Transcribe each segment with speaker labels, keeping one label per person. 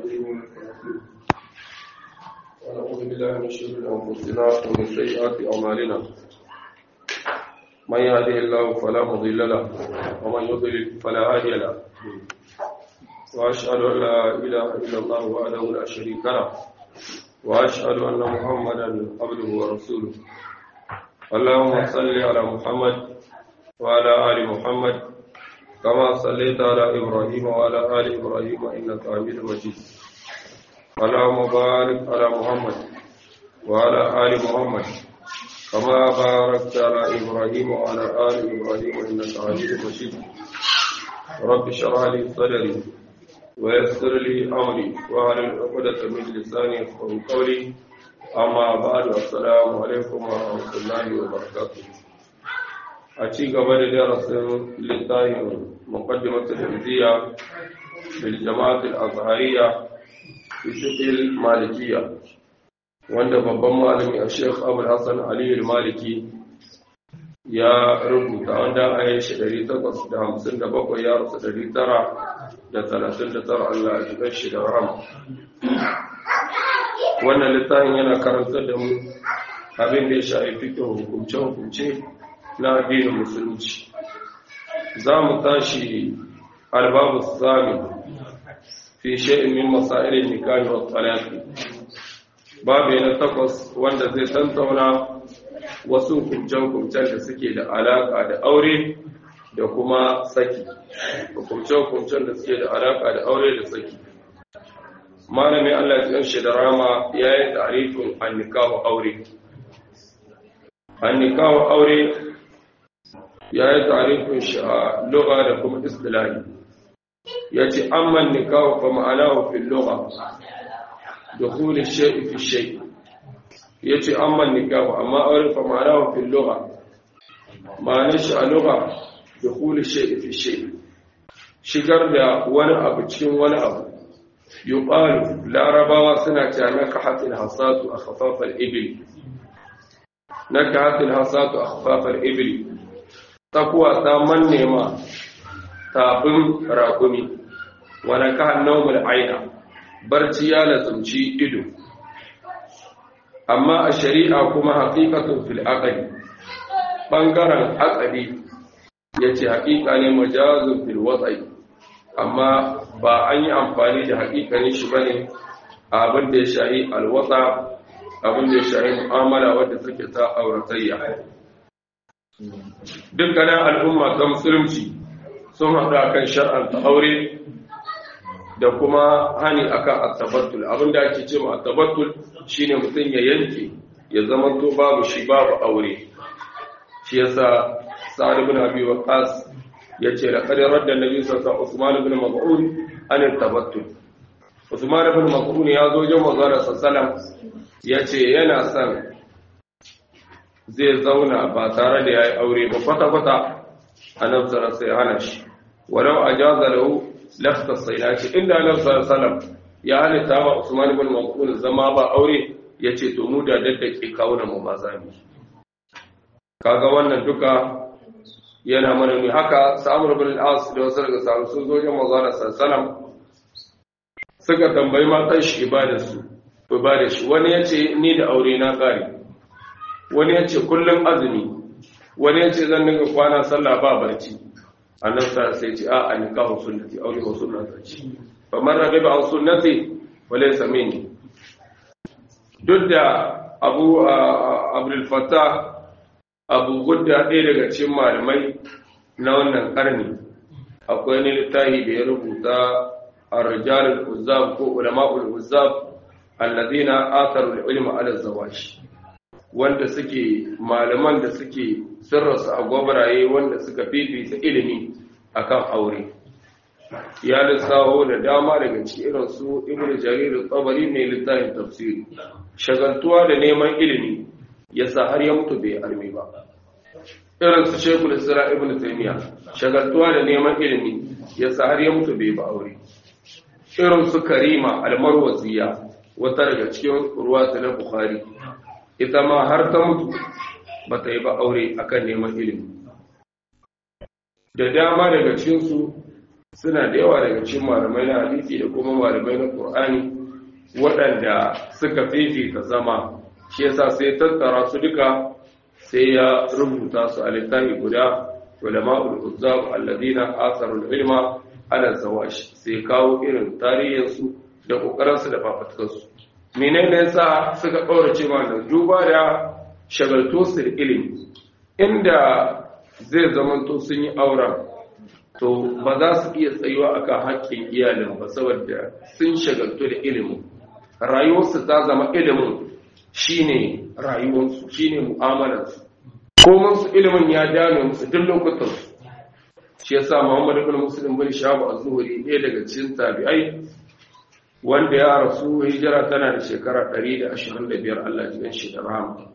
Speaker 1: ونعوذ بالله من شرور أنفسنا ومن سيئات أعمالنا من يهده الله فلا مضل له ومن يضلل فلا هادي له وأشهد أن لا إله إلا الله وحده لا شريك له وأشهد أن محمدا عبده ورسوله اللهم صل على محمد وعلى آل محمد كما صليت على إبراهيم وعلى آل إبراهيم إنك حميد مجيد اللهم بارك على محمد وعلى آل محمد كما باركت على إبراهيم وعلى آل إبراهيم إنك حميد مجيد رب اشرح لي صدري ويسر لي أمري واحلل عقدة من لساني يفقهوا قولي أما بعد السلام عليكم ورحمة الله وبركاته أتي قبل درس للطاهر مقدمة الهندية بالجماعة الأزهرية في فقه المالكية wanda babban malami a Sheikh Abu Hassan Ali al-Maliki ya rubuta wanda a yi shi 857 ya rasu 939 Allah ya jibar shi da rahama wannan littafin yana karantar da mu abin da ya shafi fikin hukumce-hukumce na addinin musulunci za mu tashi albabu sami fi sha'in min masailin nikahi wa talaqi babu na takwas wanda zai tantauna wasu hukumce-hukumcen da suke da alaka da aure da kuma saki hukumce-hukumcen da suke da alaka da aure da saki malamin Allah ya shi da rama ya yi tarifin annikahu aure annikahu aure ya yi tarifin shi a lugha da kuma istilahi ya ce amman nikahu fa ma'anahu fil lugha dukhul ash-shay'i fi shay yace amman nikahu amma aure fa ma'anahu fil lugha ma'anar shi a lugha dukhul ash-shay'i fi shay shigar da wani abu cikin wani abu yuqalu larabawa suna cewa nakahatil hasatu akhfaf al-ibil nakahatil hasatu akhfaf al-ibil takwa ta manne ma tafin rakumi wa nakahan nawmul aina barci ya lazumci ido amma a shari'a kuma haqiqatun fil aqli bangaren aqli yace haqiqa ne majazun fil wat'i amma ba an yi amfani da haƙiƙanin shi bane abin da ya shahi alwata abin da ya shahi mu'amala wadda take ta auratayya dukkanin al'umma ta musulunci sun haɗu akan shar'anta aure da kuma hani akan attabattul abin da ake cewa attabattul shine mutum ya yanke ya zama to babu shi babu aure shi yasa sa'ad ibn abi waqas ya ce da ƙadirar da nabi sassa usman ibn mas'ud an tabattul usman ibn mas'ud ya zo jin manzara sallam ya ce yana son zai zauna ba tare da yayi aure ba kwata kwata annabi sallallahu sai hana shi walau ajaza lahu lafta sayyati inda annabi sallallahu ya halitta wa usman ibn mas'ud zama ba aure yace to mu da daddake kawuna mu ma zami kaga wannan duka yana mana ne haka samur bin al'as da wasu daga samu sun zo yin mazana sassalam suka tambayi matan shi ibadarsu ibadar shi wani ya ce ni da aure na ƙari wani ya ce kullum azumi wani ya ce zan dinga kwana sallah ba barci annan sa sai ce a an kawo sunnati aure ko sunnata ce fa man ragiba an sunnati wala samini duk da abu abdul fattah abu gudda ɗaya daga cikin malamai na wannan ƙarni akwai wani littafi da ya rubuta a rijalul uzzab ko ulama'ul uzzab allazina atharu ilma ala zawashi wanda suke malaman da suke sirrasu a gwabaraye wanda suka fifita ilimi akan aure ya lissaho da dama daga cikin irin su ibnu jarir tsabari ne littafin tafsiri shagaltuwa da neman ilimi yasa har ya mutu bai armi ba irin su shekul isra ibn taymiya shagaltuwa da neman ilimi yasa har ya mutu bai ba aure irin su karima almarwaziya wata daga cikin ruwa ta na bukhari ita ma har ta mutu ba ta yi ba aure akan neman ilimi da dama daga cikin su suna da yawa daga cikin malamai na hadisi da kuma malamai na Qur'ani waɗanda suka fifita zama shi yasa sai tattara su duka sai ya rubuta su a littafi guda ulama'ul uzzab alladina asarul ilma ala zawash sai kawo irin tarihin su da kokarin su da fafatkar su menene yasa suka kaurace ma da duba da shagalto su da ilimi inda zai zamanto sun yi auren to ba za su iya tsayuwa akan haƙƙin iyalin ba saboda sun shagaltu da ilimin rayuwarsu ta zama ilimin shine rayuwarsu shine mu'amalarsu komai su ilimin ya dame musu duk lokutan su shi yasa Muhammad ibn Muslim bin Shahab az-Zuhri ɗaya daga cikin tabi'ai wanda ya rasu hijira tana da shekara 125 Allah ya shi da rahama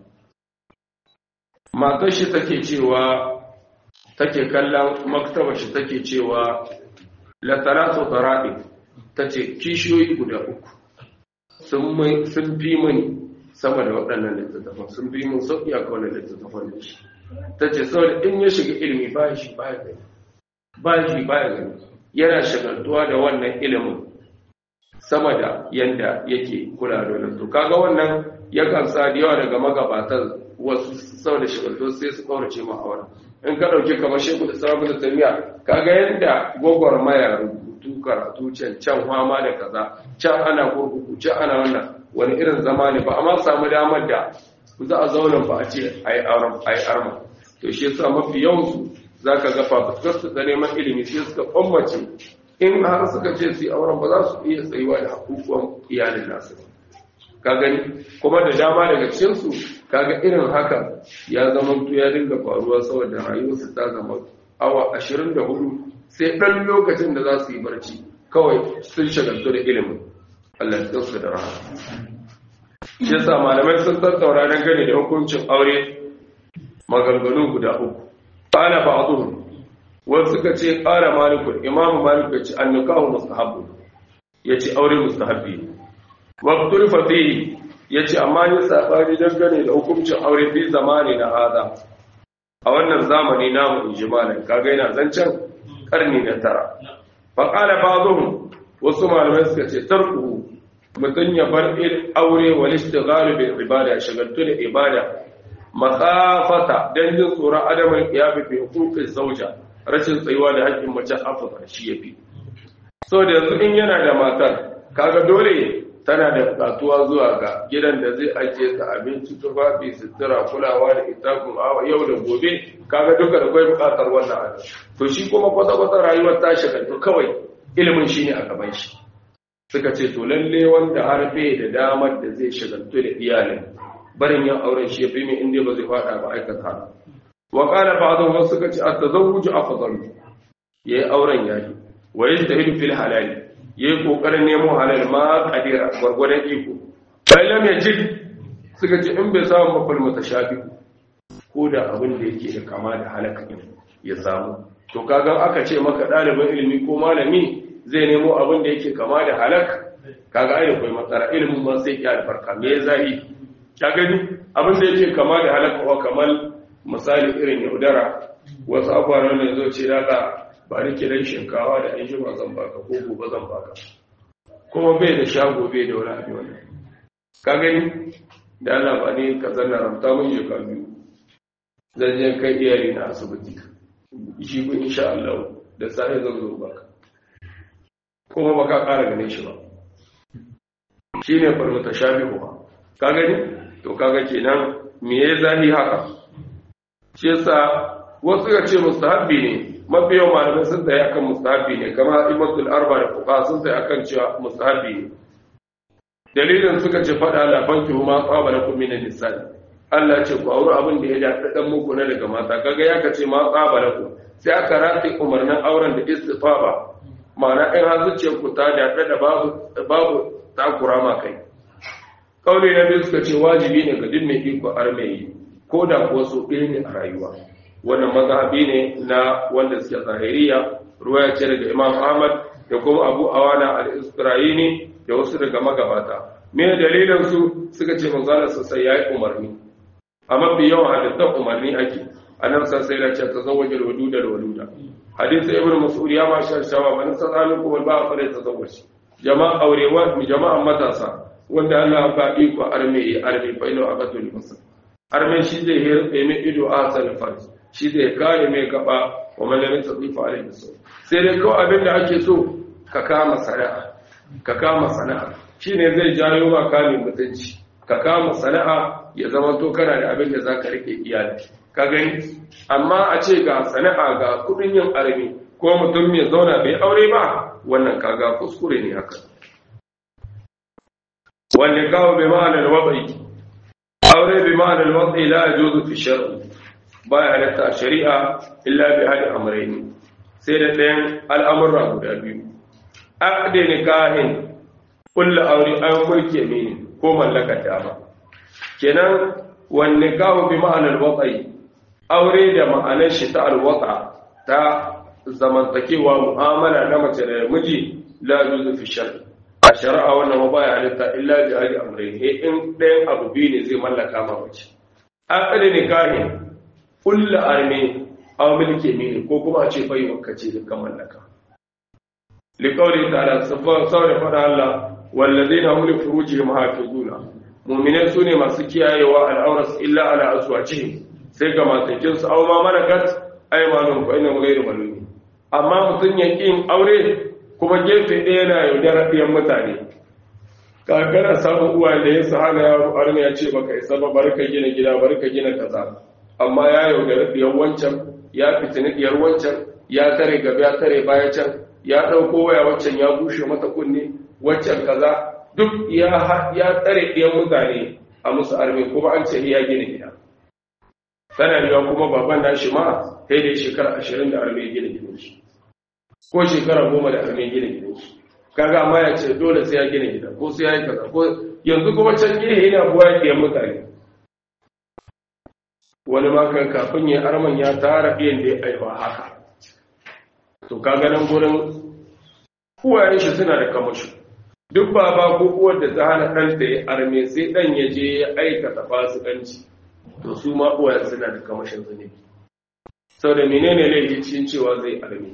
Speaker 1: matar shi take cewa take kallon maktaba shi take cewa la talatu tara'i tace kishiyoyi guda uku sun sun fi mani sama da waɗannan littattafan sun fi mun sauƙi a kawai littattafan da shi ta ce saboda in ya shiga ilimi ba shi baya gani ba shi baya gani yana shagaltuwa da wannan ilimin sama da yanda yake kula da wannan to kaga wannan yakan sa da yawa daga magabatan wasu saboda shagaltuwa sai su kaurace ma aure in ka dauki kamar shehu da sabu da tamiya kaga yanda gwagwarmaya rubutu karatu can can fama da kaza can ana kurkuku can ana wannan wani irin zama ne ba amma samu damar da za a zauna ba a ce a yi arma to shi yasa mafi yawansu za ka ga fafuskar ta neman ilimi sai suka kwammace in har suka ce su yi auren ba za su iya tsayuwa da hakukuwan iyalin nasu ka gani kuma da dama daga cikinsu kaga irin haka ya zama tu ya dinga faruwa saboda rayuwarsu ta zama awa ashirin da hudu sai ɗan lokacin da za su yi barci kawai sun shagaltu da ilimin Allah ya tsarsu da rahama shi yasa malamai sun tattaura dan gane da hukuncin aure maganganu guda uku qala ba'dhum wasu suka ce qala malikul imamu malik ya ce annikahu mustahabbu yace aure mustahabbi wa qulfa fihi yace amma ni sabani dan gane da hukuncin aure fi zamani na hada a wannan zamani namu injimalan kaga yana zancen karni na tara fa qala ba'dhum wasu malamai suka ce tarku mutum ya bar aure wal istighalu bil ibada shagaltu da ibada makhafata dan jin tsoron adamin qiyabi bi huquqi zawja rashin tsayuwa da haƙƙin mace afa shi yafi so da yanzu in yana da matar kaga dole tana da bukatuwa zuwa ga gidan da zai ajiye ta abinci tufafi sutura kulawa da ita kuma yau da gobe kaga duka da kai bukatar wannan abin to shi kuma kwata-kwata rayuwar ta shagaltu kawai ilimin shine a gaban shi suka ce to lalle wanda har bai da damar da zai shagaltu da iyalin barin yin auren shi yafi mai inda ba zai fada ba aikata wa qala ba'dhum wasu suka ce at-tazawwuj afdal yayi auren yayi wa yajtahidu fil halal yayi kokarin nemo halal ma qadira gurgurdan iko bai lam yajid suka ce in bai samu mafal mutashabi ko da abin da yake da kama da halaka ya samu to kaga aka ce maka ɗalibin ilimi ko malami zai nemo abin da yake kama da halak kaga ai akwai matsala ilimin ma sai ya albarka me zai ka gani abin da yake kama da halak ko kamar misali irin yaudara wasu abubuwan da zo ce daga ba ni kiran shinkawa da an jima zan baka ko gobe zan baka kuma bai da shago bai da wani abin wannan ka gani da Allah ba ne ka zanna ramta mun je ka biyu zan je kai iyali na asibiti shi ku insha Allah da sai zan zo baka kuma baka ƙara ganin shi ba shi ne farmata shafi ba ka gani to kaga kenan me ya zahi haka shi yasa wasu ya ce mustahabbi ne mafi yawan malamai sun tsaye akan mustahabbi ne kama imatul arba da fuka sun tsaye akan cewa mustahabbi ne dalilin suka ce faɗa lafanki ma tsaba na kuma na nisani Allah ce ku auri abin da ya daɗa ɗan muku na daga mata kaga ya kace ma tsaba na ku sai aka rati umarnin auren da istifaba ma'ana in har zuciyar ku ta daɗa da babu babu takura ma kai kauli na biyu suka ce wajibi ne ga duk mai iko armeyi ko da kuwa so ɗaya ne a rayuwa wannan mazhabi ne na wanda suke zahiriya ruwaya ce daga imam ahmad da kuma abu awana al-isra'ini da wasu daga magabata me dalilin su suka ce manzala sai yayi umarni a mafi yawan halittar umarni ake annabi sai ya ce tazawwaj al-waduda al-waluda hadisi ibnu mas'ud ya ma sha shawa man sadalu ko ba fa da tazawwaj jama'a aurewa jama'a matasa wanda Allah ba iko arme arme fa ina aqatul masal arme shi zai hirbe mai ido a sanin farji shi zai kare mai gaba wa man lam yastatifa alayhi sau sai dai kawai abin da ake so ka kama sana'a ka kama sana'a shine zai jayo ma kame mutunci ka kama sana'a ya zama to kana da abin da zaka rike iyali ka gani amma a ce ga sana'a ga kudin yin arme ko mutum ya zauna bai aure ba wannan kaga kuskure ne haka wanda kawo bai ma'anar watsi aure bai ma'anar watsi la yajuzu fi shar'i baya halatta a shari'a illa bi hadi amrayni sai da ɗayan al'amurra guda biyu aqdi nikahin kullu aure an mulki yamini ko mallaka dama kenan wan nikahu bi ma'anar watsi aure da ma'anar shi ta alwata ta zamantakewa mu'amala na mace da miji la yajuzu fi shar'i a shari'a wannan ma baya halitta illa bi hadi amrayni in ɗayan abu biyu ne zai mallaka ma mace aqdi nikahin kulla arme aw milki mini ko kuma a ce bai wakace dukkan mallaka liqawli ta'ala sabba saboda fada Allah walladheena hum li furujihim hafizuna mu'minai sune masu kiyayewa al'auras illa ala azwajihim sai ga matakin su aw ma malakat aymanun fa inna ghayru malumi amma mutun ya kin aure kuma gefe ɗaya yana yaudar ɗiyan mutane kakana samun uwa da ya sahana yaro arme ya ce baka isa ba barka gina gida barka gina kaza amma ya yaudari diyar wancan ya fitini diyar wancan ya tare gaba ya tare baya can ya ɗauko waya wancan ya bushe mata kunne wancan kaza duk ya ya tsare diyar mutane a musu arme kuma an ce ya gina gida sanarwa kuma baban nashi ma sai da shekara ashirin da arme gina gidan shi ko shekara goma da arme gina gidan shi kaga amma ya ce dole sai ya gina gida ko sai ya yi kaza ko yanzu kuma can gina yana buwa diyar mutane wani makan kafin ya arman ya tara biyan da ya aiwa haka to kaga nan gurin uwayen shi suna da kamashi duk baba ko uwar da ta hana ɗanta ya arme sai ɗan ya je ya aikata fasikanci to su ma uwayen suna da kamashin zunubi sau da menene laifin cewa zai arme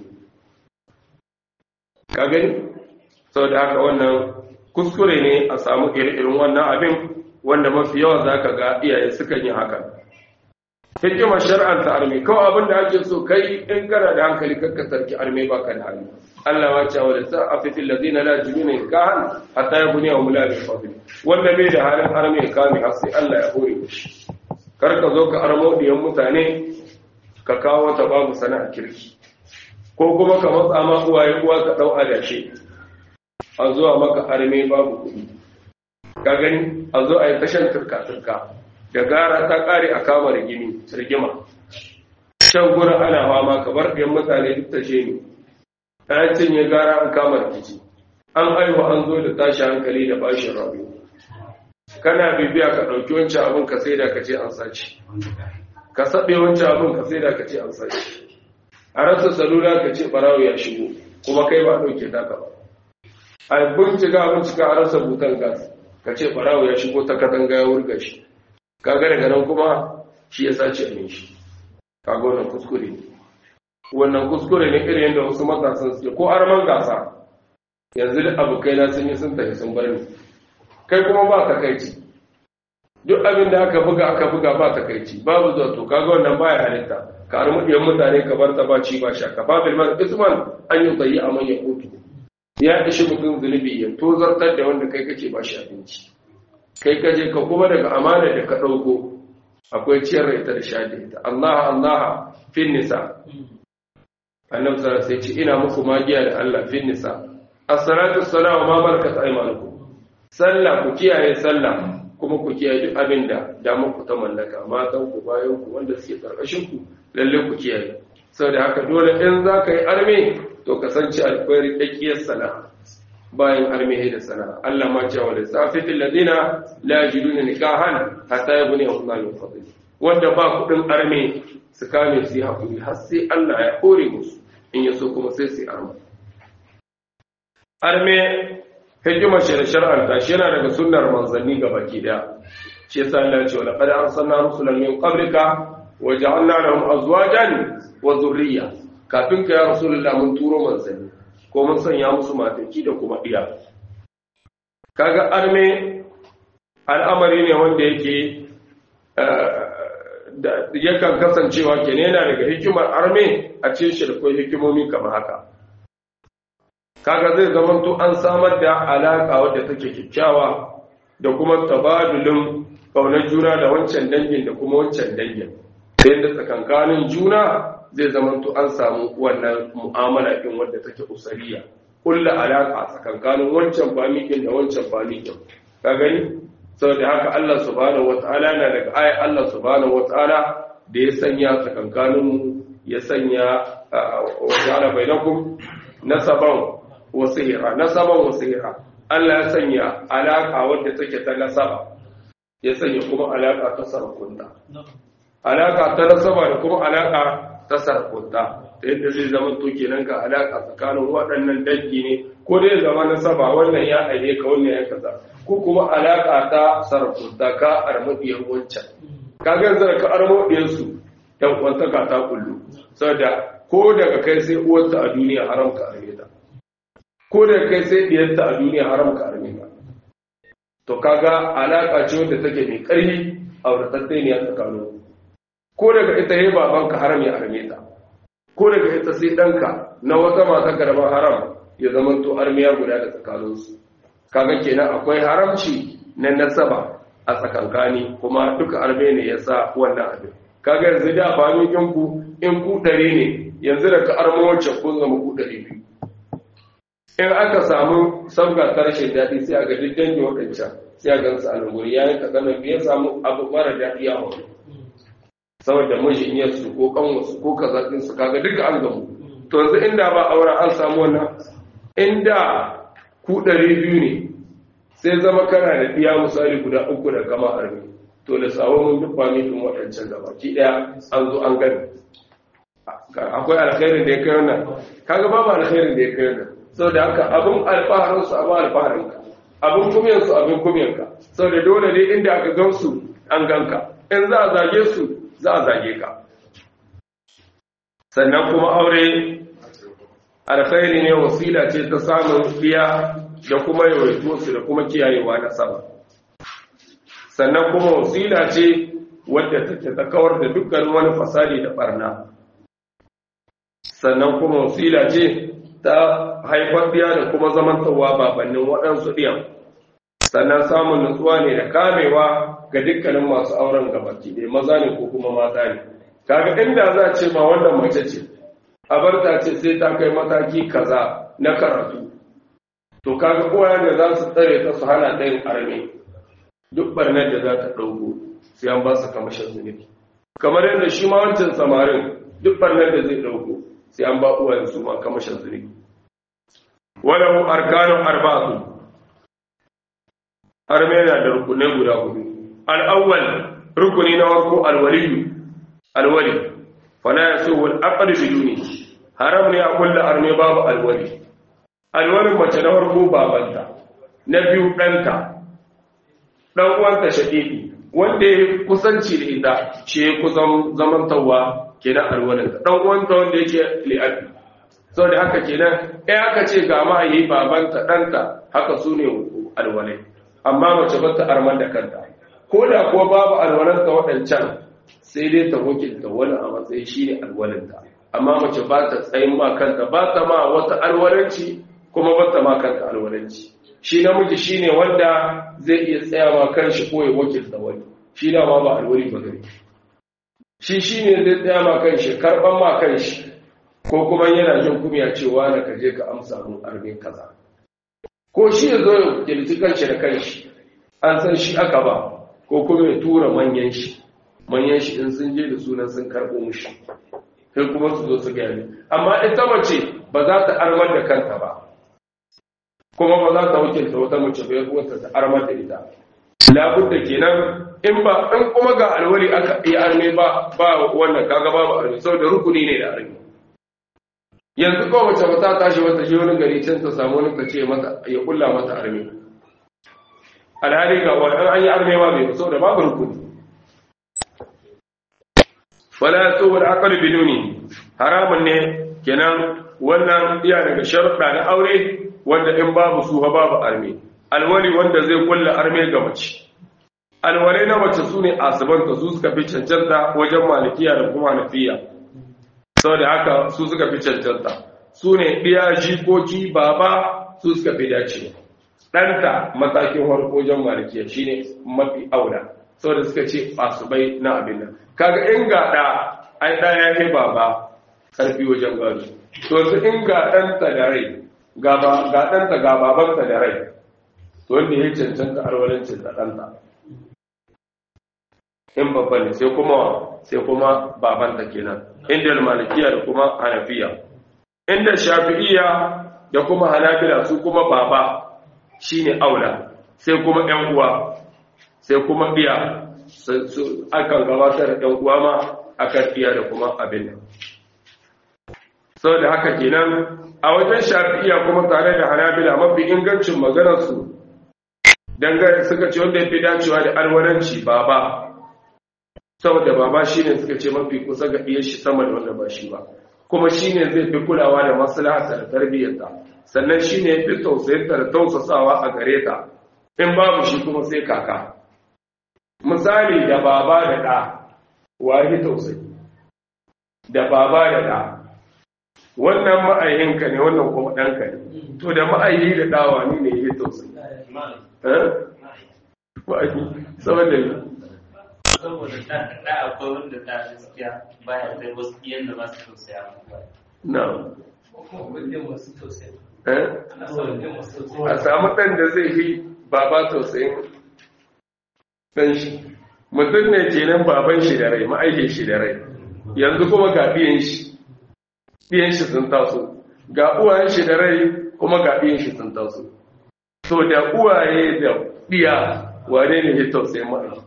Speaker 1: ka gani sau da haka wannan kuskure ne a samu irin wannan abin wanda mafi yawa za ka ga iyaye sukan yi hakan hikimar shar'anta arme kawai abin da ake so kai in kana da hankali kakka sarki arme ba ka da hali Allah ma cewa da sa afifin lazina la jibina kahan hatta ya buniya wa mula bin fadli wanda bai da halin arme ya kame har sai Allah ya hore shi kar ka zo ka armo diyan mutane ka kawo wata babu sana'a kirki ko kuma ka matsa ma uwaye uwa ka dau adashe a zuwa maka arme babu kuɗi ka gani a zo a yi tashan turka turka da gara ta kare a kama rigimi rigima shan gura ana fama ka bar ɗayan mutane duk ta ne ta cinye gara an kama rikici an aiwa an zo da tashi hankali da bashin rabu kana bibiya ka ɗauki wancan abin ka sai da ka ce an sace ka saɓe wancan abin ka sai da ka ce an sace a rasa salula ka ce ɓarawo ya shigo kuma kai ba ɗauke taka ba a bincika bincika a rasa butan gas ka ce ɓarawo ya shigo ta katanga ya wurga shi kaga daga nan kuma shi ya sace a shi kaga wannan kuskure ne wannan kuskure ne irin yadda wasu matasan suke ko arman gasa yanzu da abokai na sun yi sun tafi sun bar ni kai kuma ba takaici duk abin da aka buga aka buga ba takaici babu zuwa to kaga wannan baya halitta ka armu diyan mutane ka bar ta ba ci ba sha ka babil man isman an yi tsayi a manyan kotu ya ishi mutum zunubi ya tozartar da wanda kai kake ba shi abinci kai kaje ka kuma daga amana da ka ɗauko akwai ciyar da ita da sha da ita Allah Allah fin nisa annabi sallallahu alaihi ce ina muku magiya da Allah fin nisa as-salatu as-salamu ma malakat aymanukum sallah ku kiyaye sallah kuma ku kiyaye duk abin da da muku ta mallaka matan ku bayan ku wanda suke karkashin ku lalle ku kiyaye saboda haka dole in za ka yi arme to kasance alkwari dakiyar sana'a bayan armihi da sana'a Allah ma cewa da safitin ladina la yajiduna nikahan hatta yabni Allah min fadli wanda ba kudin arme su kame su hakuri har sai Allah ya hore musu in yaso kuma sai su arma arme hikimar shi da shar'an ta shi yana daga sunnar manzanni ga baki daya shi yasa Allah ya ce wala qad arsalna rusulan min qablika wa ja'alna lahum azwajan wa dhurriyya kafin ka ya rasulullah mun turo manzanni ko mun sanya musu mataki da kuma iya kaga arme al'amari ne wanda yake yakan kasancewa ke yana daga hikimar arme a cikin shirkwai hikimomi kamar haka kaga zai zamanto an samar da alaƙa wadda take kyakkyawa da kuma tabadulin ƙaunar juna da wancan dangin da kuma wancan dangin ta yadda tsakankanin juna zai zamanto an samu wannan mu'amala ɗin wadda take usariya kulla alaƙa tsakankanin wancan famikin da wancan famikin ka gani saboda haka Allah subhanahu wata'ala na daga ayat Allah subhanahu wata'ala da ya sanya tsakankanin ya sanya wa ja'ala bainakum nasaban wa sihra nasaban wa sihra Allah ya sanya alaka wadda take ta nasaba ya sanya kuma alaka ta sarkunta alaka ta nasaba da kuma alaka ta sarkunta ta yadda zai zama to kenan ga alaka tsakanin waɗannan dangi ne ko dai zama nasaba wannan ya aike ka wannan ya kaza ko kuma alaƙa ta sarrafa ka armadiyar wancan kaga zai ka armadiyar su yan kwantaka ta kullu saboda ko daga kai sai uwarta a duniya haram ka arme ta ko daga kai sai diyarta a duniya haram ka arme ta to kaga alaƙa ce wadda take mai ƙarfi a wurtattai ne a tsakanin ko daga ita yi babanka haram ya arme ta ko daga ita sai ɗanka na wata mata garba haram ya zama to armiya guda da tsakaninsu kaga kenan akwai haramci na nasaba a tsakankani kuma duka arme ne ya sa wannan abin kaga yanzu da famikin ku in ku ɗari ne yanzu da ka armo wacce kun zama ku ɗari biyu in aka samu sauka ta rashin daɗi sai a ga duk dangi waɗancan sai a gansu a lunguri ya yi kaɗan ya samu abu mara daɗi a wani saboda mijin su ko kanwasu ko kazaɗinsu kaga duka an gamu to yanzu inda ba auren an samu wannan inda ku ɗari biyu ne sai zama kana da ɗiya misali guda uku da kama armi to da sabon mun duk famitin waɗancan gaba ki ɗaya an zo an gani akwai alkhairin da ya kai wannan kaga babu alkhairin da ya kai wannan saboda haka abin alfaharin su abin alfaharin ka abin kumyan su abin kumyan ka saboda dole ne inda aka gan su an ganka in za a zage su za a zage ka sannan kuma aure alkhairi ne wasila ce ta samun biya da kuma yawaito su da kuma kiyayewa na sama sannan kuma wasila ce wadda take ta kawar da dukkan wani fasadi da barna sannan kuma wasila ce ta haifar biya da kuma zamantarwa babannin waɗansu ɗiyan sannan samun nutsuwa ne da kamewa ga dukkanin masu auren gabaki da maza ne ko kuma mata ne kaga inda za a ce ma wannan mace ce abarta ce sai ta kai mataki kaza na karatu to kaga kowa da za su tsare ta su hana ta yin arme duk barnar da za ta ɗauko sai an ba su kamashin zunubi kamar yadda shi ma wancan samarin duk barnar da zai ɗauko sai an ba uwayen su ma kamashin zunubi walahu arkanun arba'atu arme yana da rukunai guda hudu al-awwal rukuni na farko al-waliyu al-wali fala yasu al-aqd biduni haram ne a kulla arme babu al-wali alwalin mace na farko babanta na biyu ɗanta ɗan uwanta shaƙiƙi wanda ya kusanci da ita shi ya kusan zamantawa kenan alwalinta ɗan uwanta wanda yake li'abi sau da haka kenan ɗaya aka ce ga ma'ayi babanta ɗanta haka su ne alwalai amma mace ba ta arman da kanta ko da kuwa babu alwalanta waɗancan sai dai ta wakilta wani a matsayi shi ne alwalinta amma mace ba ta tsayin ma kanta ba ta ma wata alwalanci kuma bata ma kanta alwalanci shi namiji shine wanda zai iya tsaya ma kanshi ko ya wakilta wani shi da ma ba alwali ba gari shi shine zai tsaya ma kanshi karban ma kanshi ko kuma yana jin kumya cewa na kaje ka amsa mun armin kaza ko shi ya zo ya wakilci kanshi da kanshi an san shi aka ba ko kuma ya tura manyan shi manyan shi in sun je da sunan sun karɓo mushi sai kuma su zo su gani amma ita mace ba za ta armar da kanta ba kuma ba za ta wakilta wata mace bai uwarta ta armar da ita labudda kenan in ba in kuma ga alwali aka yi arme ba ba wannan kaga babu arme saboda rukuni ne da arme yanzu ko mace ba ta tashi wata je wani gari can ta samu wani kace mata ya kulla mata arme alhali ga wani an yi arme ba bai saboda babu rukuni wala yasuhu al-aql biduni haramun ne kenan wannan iya daga sharuɗa na aure wanda in babu su babu arme alwali wanda zai kulla arme ga mace alwalai na mace su ne asibanta su suka fi cancanta wajen malikiya da kuma nafiya sau da haka su suka fi cancanta su ne ɗiya jikoki baba su suka fi dacewa ɗanta matakin harko wajen malikiya shi ne mafi auna sau da suka ce asubai na abin nan kaga in ga ɗa ai ɗaya ya yi baba ƙarfi wajen gado to su in ga ɗanta da rai ga ɗanta ga babanta da rai to wanda ya cancanta alwalancin da ɗanta in babba ne sai kuma sai kuma babanta kenan inda malikiya da kuma hanafiya inda shafi'iya da kuma hanabila su kuma baba shine aula sai kuma ƴan uwa sai kuma biya akan gabatar da ƴan uwa ma akan iya da kuma abin nan saboda haka kenan a wajen shafi'iya kuma tare da hanabila mafi ingancin maganarsu dangane suka ce wanda ya fi dacewa da alwalanci baba saboda baba shi ne suka ce mafi kusa ga iya shi sama da wanda ba shi ba kuma shi ne zai fi kulawa da maslahata da tarbiyyarta sannan shi ne fi tausayinta da tausasawa a gare ta in babu shi kuma sai kaka misali da baba da ɗa wahi tausayi da baba da ɗa wannan ma'ayinka ne wannan kuma ɗanka ne to da ma'ayi da ɗawa ne ne ya tausayi ma'ayi saboda ne
Speaker 2: saboda da akwai wanda da gaskiya baya kai wasu iyan da ba su tausaya
Speaker 1: na
Speaker 2: masu tausaya
Speaker 1: a samu ɗan da zai yi baba tausayin ɗan shi mutum ne kenan baban shi da rai ma'aikin shi da rai yanzu kuma ga biyan shi biyan shi sun taso ga uwayen shi da rai kuma ga biyan shi sun taso to da uwaye da biya wane ne ya tausayin ma'aiki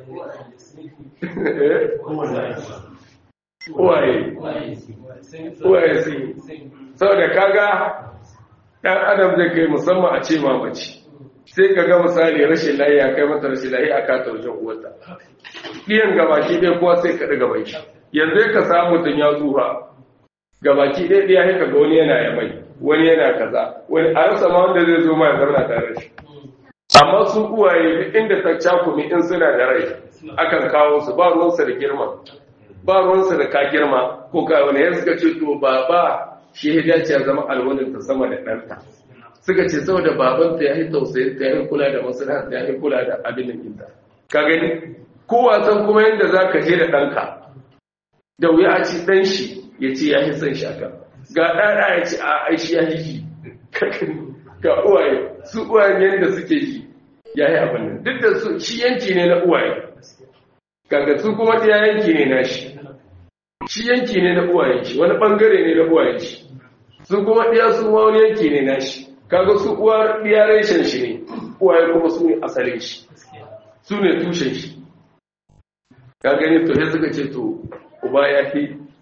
Speaker 1: uwaye uwaye sun yi saboda kaga ɗan adam zai kai musamman a ce mamaci sai ka ga misali rashin layi ya kai mata rashin layi a kata wajen uwarta ɗiyan gabaki ɗaya kuwa sai ka ɗaga bai yanzu ka samu tun ya tsufa gabaki ɗaya ɗaya ya ga wani yana ya mai wani yana kaza wani a rasa ma wanda zai zo ma ya zauna tare da shi amma su uwaye duk inda ta cakumi in suna da rai akan kawo su ba ruwansa da girma ba ruwansa da ka girma ko ka wani ya suka ce to baba shi ya dace ya zama alwalin ta sama da ɗanta suka ce saboda babanta ya yi tausayin ta ya yi kula da maslaha ta ya yi kula da abin da kinta ka gani ko wasan kuma yadda za ka je da ɗanka da wuya a ci ɗan shi ya ce ya yi son shi akan ga ɗaɗa ya ce a aishi ya yi ga uwaye su uwayen yadda suke yi ya yi abin nan duk da su shi yanki ne na uwaye kaga su kuma ɗaya yanki ne na shi shi yanki ne na uwayen shi wani ɓangare ne na uwayen shi su kuma ɗaya su ma wani yanki ne na shi kaga su uwar ɗaya reshen shi ne uwaye kuma su ne asalin shi su ne tushen shi ka gani to sai suka ce to uba ya fi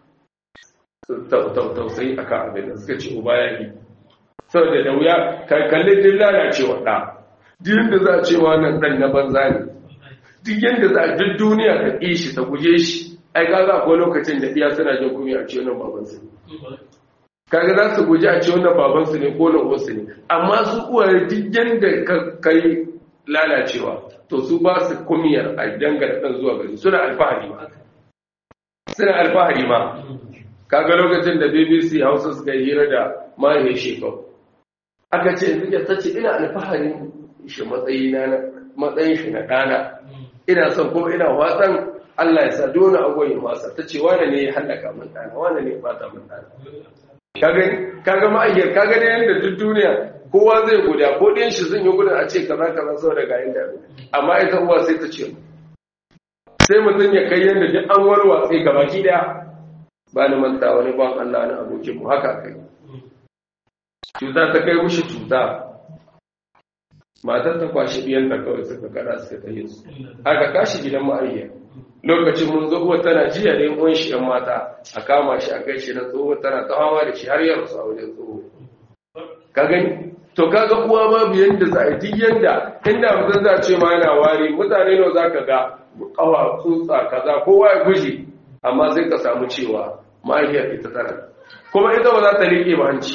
Speaker 1: tausayi a kan abin da suka ce uba ya fi saboda da wuya kalli din lalacewa ɗa duk yadda za a ce wannan ɗan na banza ne duk yadda za a duk duniya ta ƙi shi ta guje shi ai kaga akwai lokacin da iya suna jin kunya a ce wannan babansu ne kaga za su guji a ce wannan babansu ne ko nan wasu ne amma su uwaye duk yadda ka kai lalacewa to su ba su kumiyar a dangane ɗan zuwa gari suna alfahari ma suna alfahari ma kaga lokacin da bbc hausa suka yi hira da mahaifin shekau aka ce yanzu ta ce ina alfahari shi matsayin shi na ɗana ina son kuma ina watsan Allah ya sa dole agwai wasa ta ce wane ne ya hallaka min ɗana wane ne ya bata min ɗana kaga ma'ayyar kaga ne yadda duk duniya kowa zai guda ko ɗin shi zan yi gudun a ce kaza kaza sau da gayin da amma ita uwa sai ta ce sai mutum ya kai yadda duk an warwa sai gabaki daya ba ni manta wani ban Allah na abokin mu haka kai cuta ta kai mushi cuta matar ta kwashi biyan da kawai suka kada suka tayi su aka kashi gidan ma'ayyar lokacin mun zo uwa tana jiya da yan shi yan mata a kama shi a kai shi na tsoho tana ta hawa da shi har ya rasu a wajen tsoho ka gani to kaga uwa ma biyan da za a duk yanda inda mutum za ce ma yana wari mutane nawa za ka ga kawa tsutsa kaza kowa ya guji amma sai ka samu cewa mahaifiyar ita tana kuma ita ba za ta riƙe ba hanci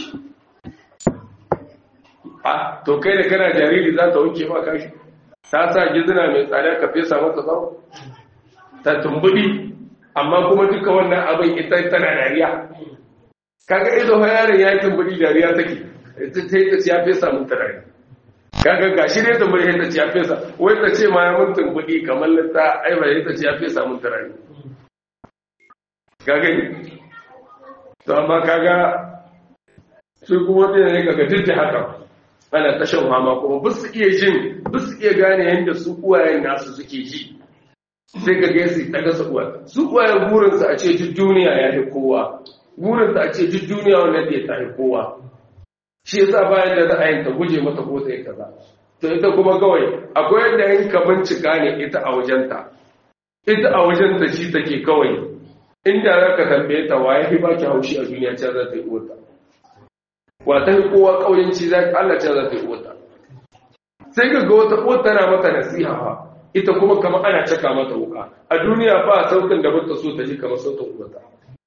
Speaker 1: a to kai da kana jariri za ta wanke ba kashi ta sa gizina mai tsada ka fesa mata tsawo ta tumbudi amma kuma duka wannan abin ita tana dariya kaga ido fa yaron ya yi tumbudi dariya take ita ta yi ta ya fesa mun tarari kaga gashi ne tumbudi ta ce ya fesa wai ta ce ma ya mun tumbudi kamar ta aiba ta ce ya fesa mun tarari kaga to amma kaga su kuma wata ne kaga duk da haka ana ta shan fama kuma ba su iya jin ba su iya gane yadda su uwayen nasu suke ji sai ka ga su ta gasa uwa su uwayen burinsu a ce duk duniya ya fi kowa burinsu a ce duk duniya wannan da ya tafi kowa shi yasa bayan da za a yin ta guje mata ko ta yi kaza to ita kuma kawai akwai yadda yin ka bincika ne ita a wajenta ita a wajenta shi take kawai inda za ka tambaye ta waye fi baki haushi a duniya ce za ta yi uwarta wata yi kowa ƙauyenci za ka Allah ce za ta yi uwarta sai ka ga wata uwar tana mata nasiha fa ita kuma kama ana caka mata wuka a duniya ba sautin da bata so ta ji kamar sautin uwarta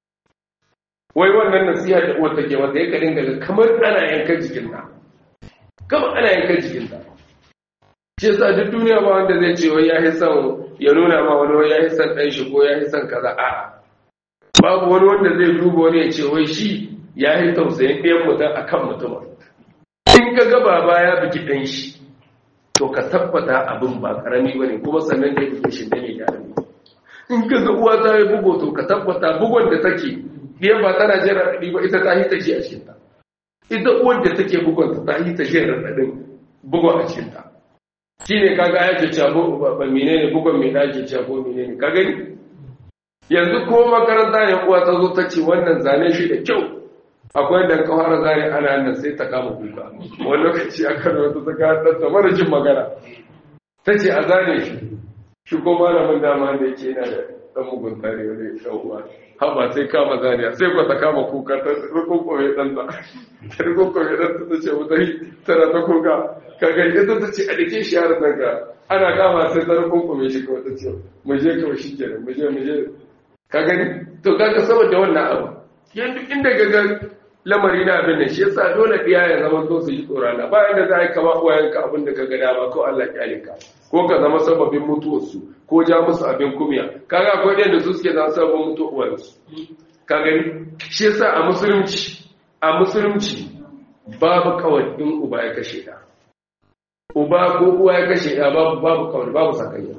Speaker 1: wai wannan nasiha da uwar take mata ya kadin daga kamar ana yankan jikinta kamar ana yankan jikinta shi yasa duk duniya ba wanda zai ce wai ya yi son ya nuna ma wani wai ya yi son ɗan shi ko ya yi son kaza a'a babu wani wanda zai duba wani ya ce wai shi ya yi tausayin ɗayan mutum a kan mutuma in ka ga baba ya biki ɗan shi to ka tabbata abin ba ƙarami ba ne kuma sannan da ya buge shi ne ya ne in ka ga uwa ta yi bugo to ka tabbata bugon da take ɗiyan ba tana jin raɗaɗi ba ita ta yi ta ji a cikinta ita uwar da take bugon ta yi ta jin raɗaɗin bugon a cikinta shi ne kaga ya ce cabo ba menene bugon mai ɗaki cabo menene ka gani yanzu ko makaranta ne uwa ta zo ta ce wannan zane shi da kyau akwai da kawar zane ana nan sai ta kama kuka wani lokaci aka da wata ta kawo ta mara jin magana ta ce a zane shi shi ko malamin dama da yake yana da ɗan mugunta ne wani ɗan uwa haba sai kama zane sai ko ta kama kuka ta rukunkome ɗanta ta rukunkome ɗanta ta ce wata tana ta kuka kaga ita ta ce a dake shi yaran nan ga ana kama sai ta rukunkome shi kawai ta ce mu je kawai shi kenan mu je mu je ka gani to kaga saboda wannan abu yanzu inda gaga lamari na abin da shi yasa dole ɗiya ya zama to su yi tsoron Allah bayan da za a yi kama uwayenka abin da ka ga dama ko Allah kyale ka ko ka zama sababin mutuwarsu ko ja musu abin kumya kaga akwai ɗayan da su suke zama sababin mutuwarsu ka gani shi yasa a musulunci a musulunci babu kawai in uba ya kashe ɗa uba ko uwa ya kashe ɗa babu babu kawai babu sakayya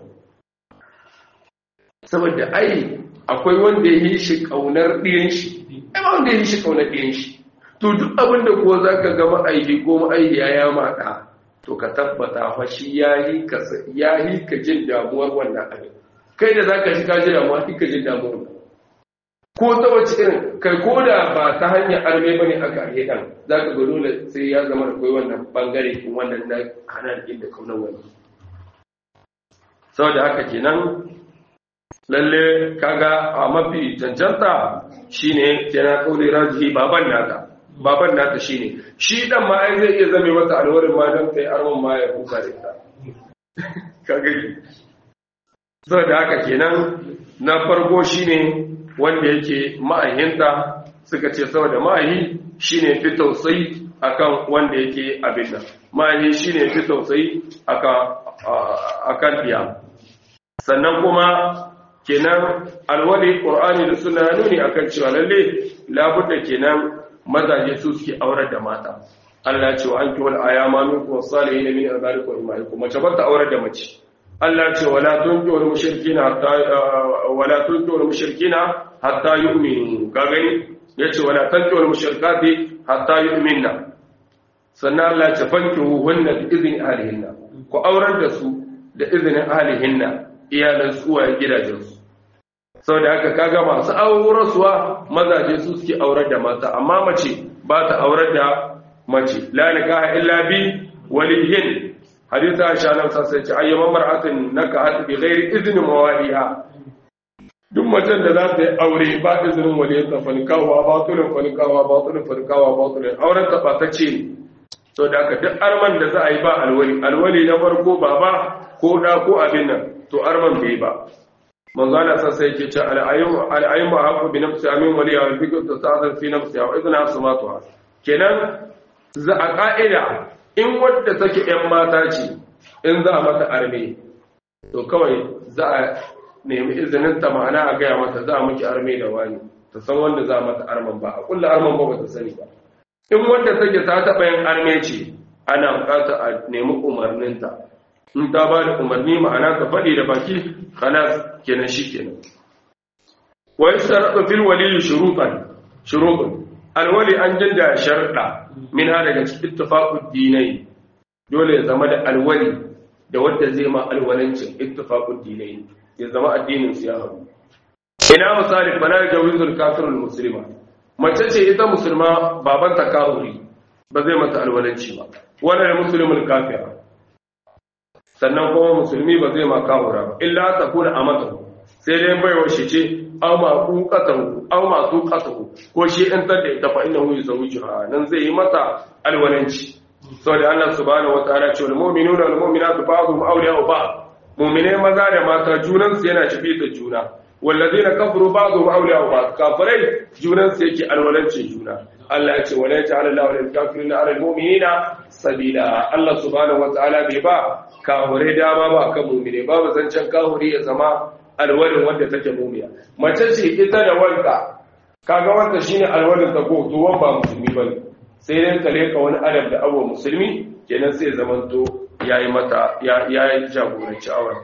Speaker 1: saboda ai akwai wanda ya yi shi ƙaunar ɗiyan shi ai wanda ya yi shi ƙaunar ɗiyan shi to duk abin da kuwa za ka ga ma'aiki ko ma'aikiya ya maɗa to ka tabbata fa shi ya yi ka ya yi ka jin damuwar wannan abin kai da za ka shi ka ji damuwa shi ka jin damuwar ko ta wace irin kai ko da ba ta hanyar arme ba ne aka yi ɗan za ka ga dole sai ya zama da kai wannan bangare wannan na hana inda kaunar wani saboda haka kenan lalle kaga a mafi cancanta shine kenan kauli rajihi baban nata baban nata shine shi dan ma ai zai iya zame mata alwarin ma dan kai arman ma ya kuka da ita kaga saboda haka kenan na farko shine wanda yake ma'ahinta suka ce saboda ma'ahi shine fi tausayi akan wanda yake abin nan ma'ahi shine fi tausayi akan akan diya sannan kuma kenan alwali qur'ani da sunna nuni akan cewa lalle labudda kenan mazaje su suke aurar da mata Allah ya ce wa anki wal ayama minkum salihin min ibadikum imaikum mace ba ta aurar da mace Allah ya ce wala tunki wal mushrikina hatta wala tunki wal mushrikina hatta yu'minu ka gani yace wala tunki wal mushrikati hatta yu'minna sannan Allah ya ce fankihu hunna bi idni ahlihinna ku aurar da su da izinin ahlihinna iyalan tsuwayen gidajensu sau da haka kaga masu aurarsuwa mazaje su suke aurar da mata amma mace ba ta aurar da mace la nikaha illa bi waliyin haditha aisha nan sai ce ayyama mar'atin nakahat bi ghairi izni mawaliha duk macen da za ta yi aure ba izinin waliyin ta fanikawa batulun fanikawa batulun fanikawa batulun auren ta ba ta ce sau da haka duk arman da za a yi ba alwali alwali na farko baba ko da ko abin nan to arman bai ba manzo Allah sai yake ce al-ayyum al-ayyum haqqu bi nafsi amin waliya wal fikr tasazar fi nafsi wa idna asmatuha kenan za a ka'ida in wadda take yan mata ce in za a mata arme to kawai za a nemi izinin ta ma'ana a gaya mata za a miki arme da wani ta san wanda za a mata arman ba a kulla arman ba ba ta sani ba in wanda take ta taɓa yin arme ce ana bukata a nemi umarninta in ta ba da umarni ma'ana ka faɗi da baki khalas kenan shi kenan wa yastarqu fil wali shurutan shurutun alwali an janda sharda min ha daga cikin ittifaqud dinai dole ya zama da alwali da wanda zai ma alwalancin ittifaqud dinai ya zama addinin su ya haɗu ina misali bala jawizul kafirul muslima mace ce ita musulma baban ta kafiri ba zai mata alwalanci ba wannan muslimul kafira sannan kuma musulmi ba zai ma kafira ba illa ta kuna amata sai dai baiwa shi ce aw ma kuqatahu aw ma suqatahu ko shi in tada ita fa innahu yuzawwijuha nan zai yi mata alwalanci saboda Allah subhanahu wataala ce wal mu'minuna wal mu'minatu ba'dhum awliya'u ba'd mu'mine maza da mata junan su yana shibita juna wallazina kafaru ba'dhum awliya'u ba'd kafirai junan su yake alwalancin juna Allah ya ce wala yaj'al Allahu lil kafirina 'ala al mu'minina sabila Allah subhanahu wataala bai ba kafirai dama ba kan mu'mine babu zancen kafiri ya zama alwalin wanda take mumiya mace ce ita da wanka kaga wanda shine alwalin ta ko to ba musulmi bane sai dai ka leka wani adab da abu musulmi kenan sai zaman to yayi mata ya yayi jagoranci auren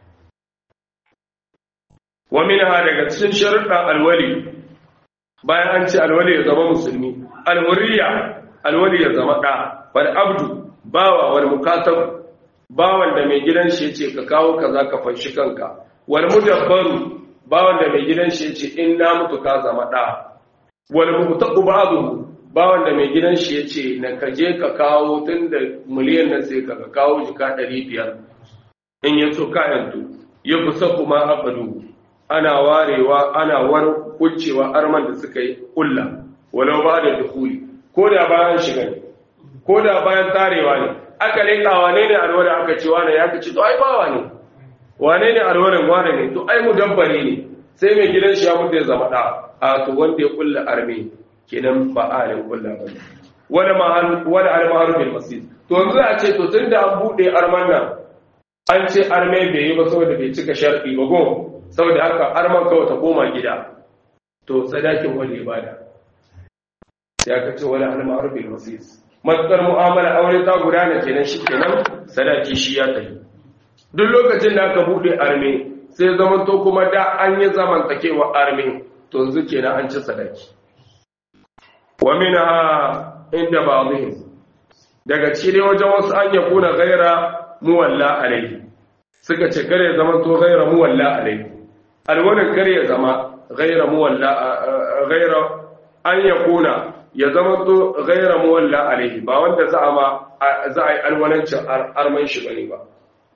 Speaker 1: wa minha daga cikin sharuɗan alwali bayan an ce alwali ya zama musulmi alhurriya alwali ya zama ɗa wal abdu bawa wal mukatab bawan da mai gidan shi yace ka kawo kaza ka fanshi kanka wal mudabbaru bawan da mai gidan shi yace in na mutu ka zama da wal mutaqu ba'du bawan da mai gidan shi yace na kaje ka kawo tunda miliyan nan sai ka kawo jika 500 in ya so ka yantu ya kusa kuma abadu ana warewa ana war kucewa arman da suka yi kulla walau ba da dukuli ko da bayan shiga ne ko da bayan tarewa ne aka leka wane ne alwada aka ce wane ya ka ce to ai bawa ne wane ne alwarin wane ne to ai mudabbari ne sai mai gidan shi ya mutu ya zama da a to wanda ya kulla arme kenan ba alin kulla ba ne wani mahal wani almahar bil masjid to yanzu a ce to tunda an bude arman nan an ce arme bai yi ba saboda bai cika sharɗi ba go saboda haka arman kawai ta koma gida to sadakin wani ibada sai aka ce wani almahar bil masjid matsar mu'amala aure ta gudana kenan shi kenan sadaki shi ya tafi duk lokacin da aka bude arme sai zaman to kuma da an yi zamantakewa arme to yanzu kenan an ci sadaki wa minha inda ba'dihim daga cikin wajen wasu an ya kuna gaira muwalla alaihi suka ce kare zaman to gaira muwalla alaihi alwanin kare ya zama gaira muwalla gaira an ya kuna ya zama to gaira muwalla alaihi ba wanda za a ma za a yi alwalancin arman shi bane ba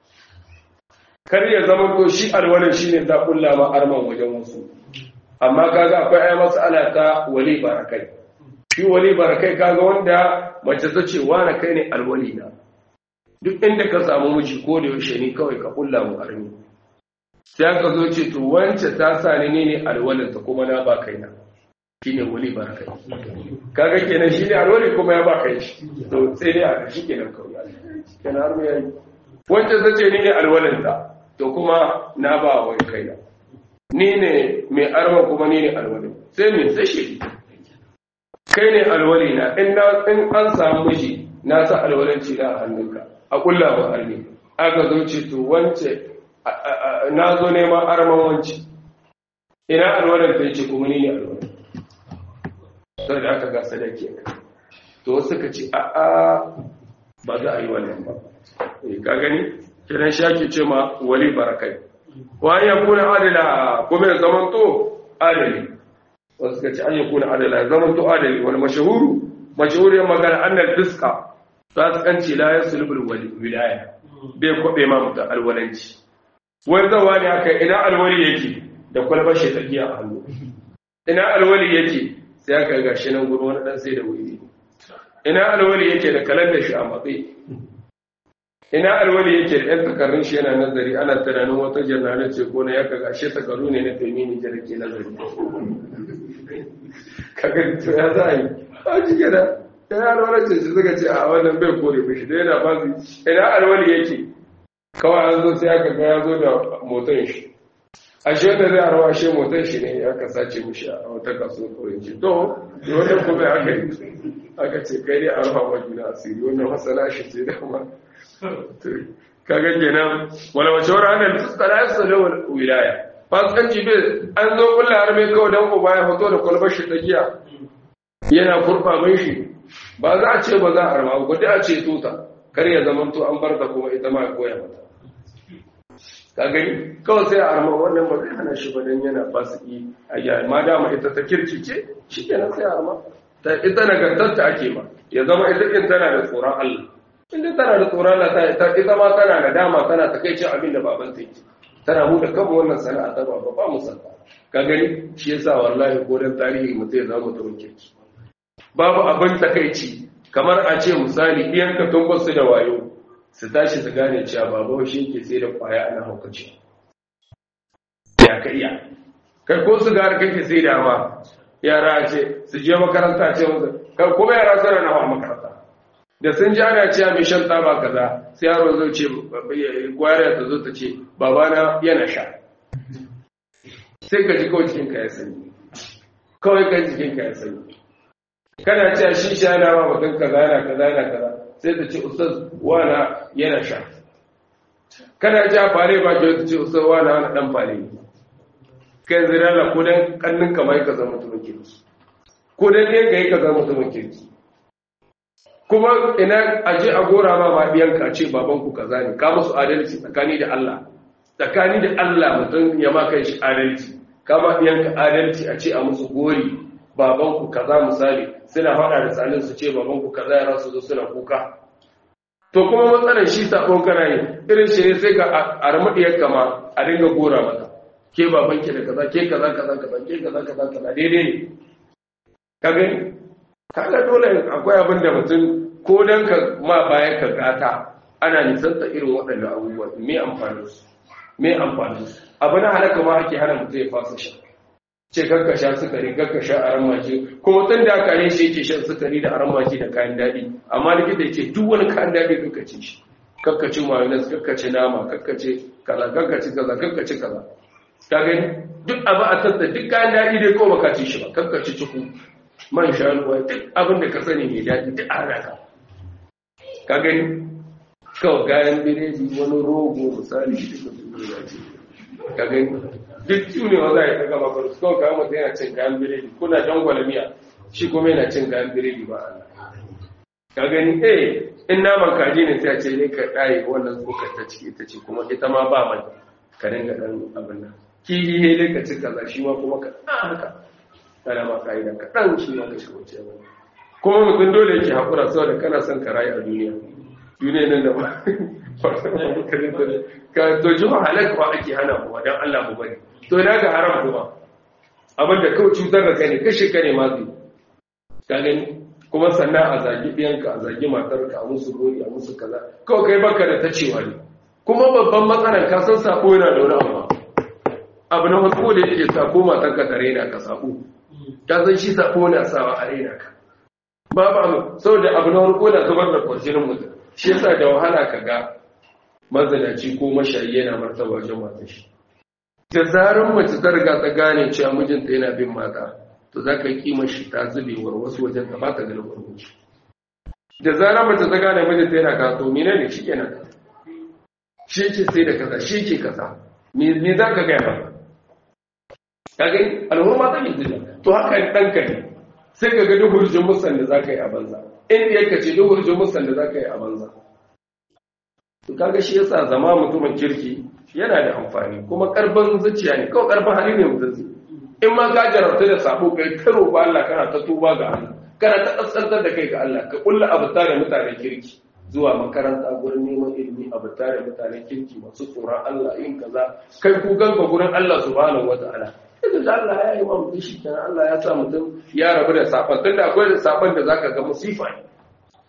Speaker 1: kar ya zama to shi alwalin shine za kulla ma arman wajen wasu amma kaga akwai ai mas'ala ta wali barakai shi wali barakai kaga wanda mace ta ce wani kai ne alwali na duk inda ka samu miji ko da yaushe ne kawai ka kulla mu armi sai aka zo ce to wance ta sa ni ne alwalin ta kuma na ba kaina shine wali barakai kaga kenan shine alwali kuma ya ba kai shi to sai dai a shi kenan kawai kenan har mu yayi wance ta ce ni ne alwalin ta to kuma na ba wa kaina ni ne mai arma kuma ni ne alwali sai min sai shi kai ne alwali na in an samu miji na sa alwalanci na a hannunka a kulla ba arni aka zo ce to wance na zo neman arman wance ina alwalan ta ce kuma ni ne alwali sai da aka ga sadaki to suka ce a a ba za a yi wannan ba ka gani kiran shaki ce ma wali barakai wa ya kuna adala kuma ya zaman to adali wasu suka ce an ya kuna adala ya zaman to adali wani mashahuru mashahuriyar magana annal fiska za su kanci la ya sulbul wilaya bai kwabe ma mutum alwalanci wani zawa ne haka ina alwali yake da kwalbar shi tsakiya a hannu ina alwali yake sai aka ga shi nan gudu wani dan sai da wuri ina alwali yake da kalandar shi a matsayi ina alwali yake da yan takarrun shi yana nazari ana tunanin wata jannalar ce ko na ya kaga shi takarru ne na taimini da ke nazari kaga to ya za a yi a jike da ya alwala ce shi suka ce a wannan bai kore mishi da yana ba su ina alwali yake kawai an zo sai aka ga ya zo da motan shi a shi wanda zai arwa shi motan shi ne aka sace mishi a wata kaso kawai ce to wannan kuma aka yi aka ce kai ne arwa wa juna asiri wannan masana shi ce dama kaga kenan wala wace wara annal tsara yasalu wilaya fasikanci bai an zo kullu har mai kawai dan uba ya fito da kwalbar shi giya yana kurfa mai shi ba za a ce ba za a arma ba dai a ce tuta kar ya zama to an bar da kuma ita ma koya mata ka gani kawai sai a arma wannan ba zai hana shi ba dan yana fasiki a ya ma dama ita ta kirki ce shi kenan sai a arma ta ita nagartarta ake ba ya zama ita kin tana da tsoron Allah inda tana da tsoron Allah ta ita ma tana da dama tana takaicin abin da baban ta yake tana mu da kama wannan sana'a ta baba ba mu santa ka gani shi yasa wallahi ko dan tarihi mutum ya zama mutumin kirki babu abin takaici kamar a ce misali iyan ka tun su da wayo su tashi su gane cewa baba shi yake sai da kwaya ana haukaci ya ka iya kai ko su gari kake sai da ma yara ce su je makaranta ce musu kai kuma yara suna na hawa makaranta da sun ji ana cewa mai shan taba kaza sai yaro zo ce gwariya ta zo ta ce babana yana sha sai ka ji kawai cikin ka ya sani kawai ka jikin ka ya sani kana cewa shi sha na ba mutum kaza yana kaza yana kaza sai ta ce ustaz wana yana sha kana cewa fare ba ke ta ce ustaz wana wani dan fare kai zira la ko dan kannin kamar ka zama mutumin kirki ko dan ne ga yi ka zama mutumin kirki kuma ina aje a gora ma ma biyanka ce babanku kaza ne ka musu adalci tsakani da Allah tsakani da Allah mutum ya ma kai shi adalci ka ma biyanka adalci a ce a musu gori babanku kaza misali suna faɗa da tsalin su ce babanku kaza ya rasu zo suna kuka to kuma matsalar shi sabon kana yi irin shi ne sai ka armadiyar kama a dinga gora mata ke babanki da kaza ke kaza kaza kaza ke kaza kaza kaza daidai ne ka gani kaga dole akwai abin da mutum ko dan ka ma bayan ka gata ana nisanta irin waɗannan abubuwa me amfanin su me amfanin su abu na halaka ma ake hana mutum ya fasa sha ce kakka sha sukari kakka sha aran maki kuma tun da aka yin shi yake shan sukari da aran maki da kayan daɗi amma likita ya ce duk wani kayan daɗi kakka ci shi kakka ci mayonnaise kakka ci nama kakka ci kaza kakka ci kaza kakka ci kaza ka gani duk abu a tattata duk kayan daɗi dai ko baka ci shi ba kakka ci ciku man shanuwa duk abin da ka sani mai daɗi duk an raka ka gani kawai gayan biredi wani rogo misali duka duniya ce ka gani duk tunewa za a yi ta gaba faru kawai kayan mutum yana cin kayan biredi kuna dangwala miya shi kuma yana cin kayan biredi ba Allah ka gani eh in naman kaji ne sai a ce ne ka ɗaye wannan tsokar ta ciki ita ce kuma ita ma ba mai ka dinga ɗan abin nan kihi ne dai ka ci kaza shi ma kuma ka ɗan haka kana ma ka'ida kaɗan shi ma ka shiga wuce ba kuma mutum dole yake haƙura saboda kana son ka rayu a duniya duniya nan da ba ka to ji halal kuwa ake hana kuma don Allah mu bari to ina ga haram kuma abin da kawai cutar da kai ne kashe ka ne ma zai ka gani kuma sannan a zagi ɗiyanka a zagi matarka a musu gori a musu kaza kawai kai baka da ta cewa ne kuma babban matsalar ka san sako yana da wani abu abu na farko da yake sako matarka ta raina ka sako ka san shi sako na sawa a raina ka babu abu saboda abu na farko na zubar da kwarjinin mutum shi yasa da wahala ka ga mazanaci ko mashayi yana martaba wajen matan shi da zarar mace ta riga ta gane cewa mijinta yana bin mata to za ka yi kimar shi ta zubewar wasu wajen ta ba ta ganin farko da zarar mace ta gane mijinta yana kaso mene ne shi kenan shi yake sai da kaza shi yake kaza me za ka gaya ba ka gani alhurma ta yi zuwa to haka ɗanka ne sai ka ga duk hurjin musan da za ka yi a banza in yake ce duk hurjin musan da za ka yi a banza to kaga shi yasa zama mutumin kirki yana da amfani kuma karban zuciya ne kawai karban hali ne mutum zai in ma ka jarabta da sabo kai ta roƙo Allah kana ta tuba ga Allah kana ta kaskantar da kai ga Allah ka kulla abuta da mutanen kirki zuwa makaranta gurin neman ilimi abuta da mutanen kirki masu tsoron Allah yin kaza kai ku ganka gurin Allah subhanahu wataala idan da Allah ya yi wa mutum shi kenan Allah ya sa mutum ya rabu da saban tunda akwai da saban da zaka ga musifa ne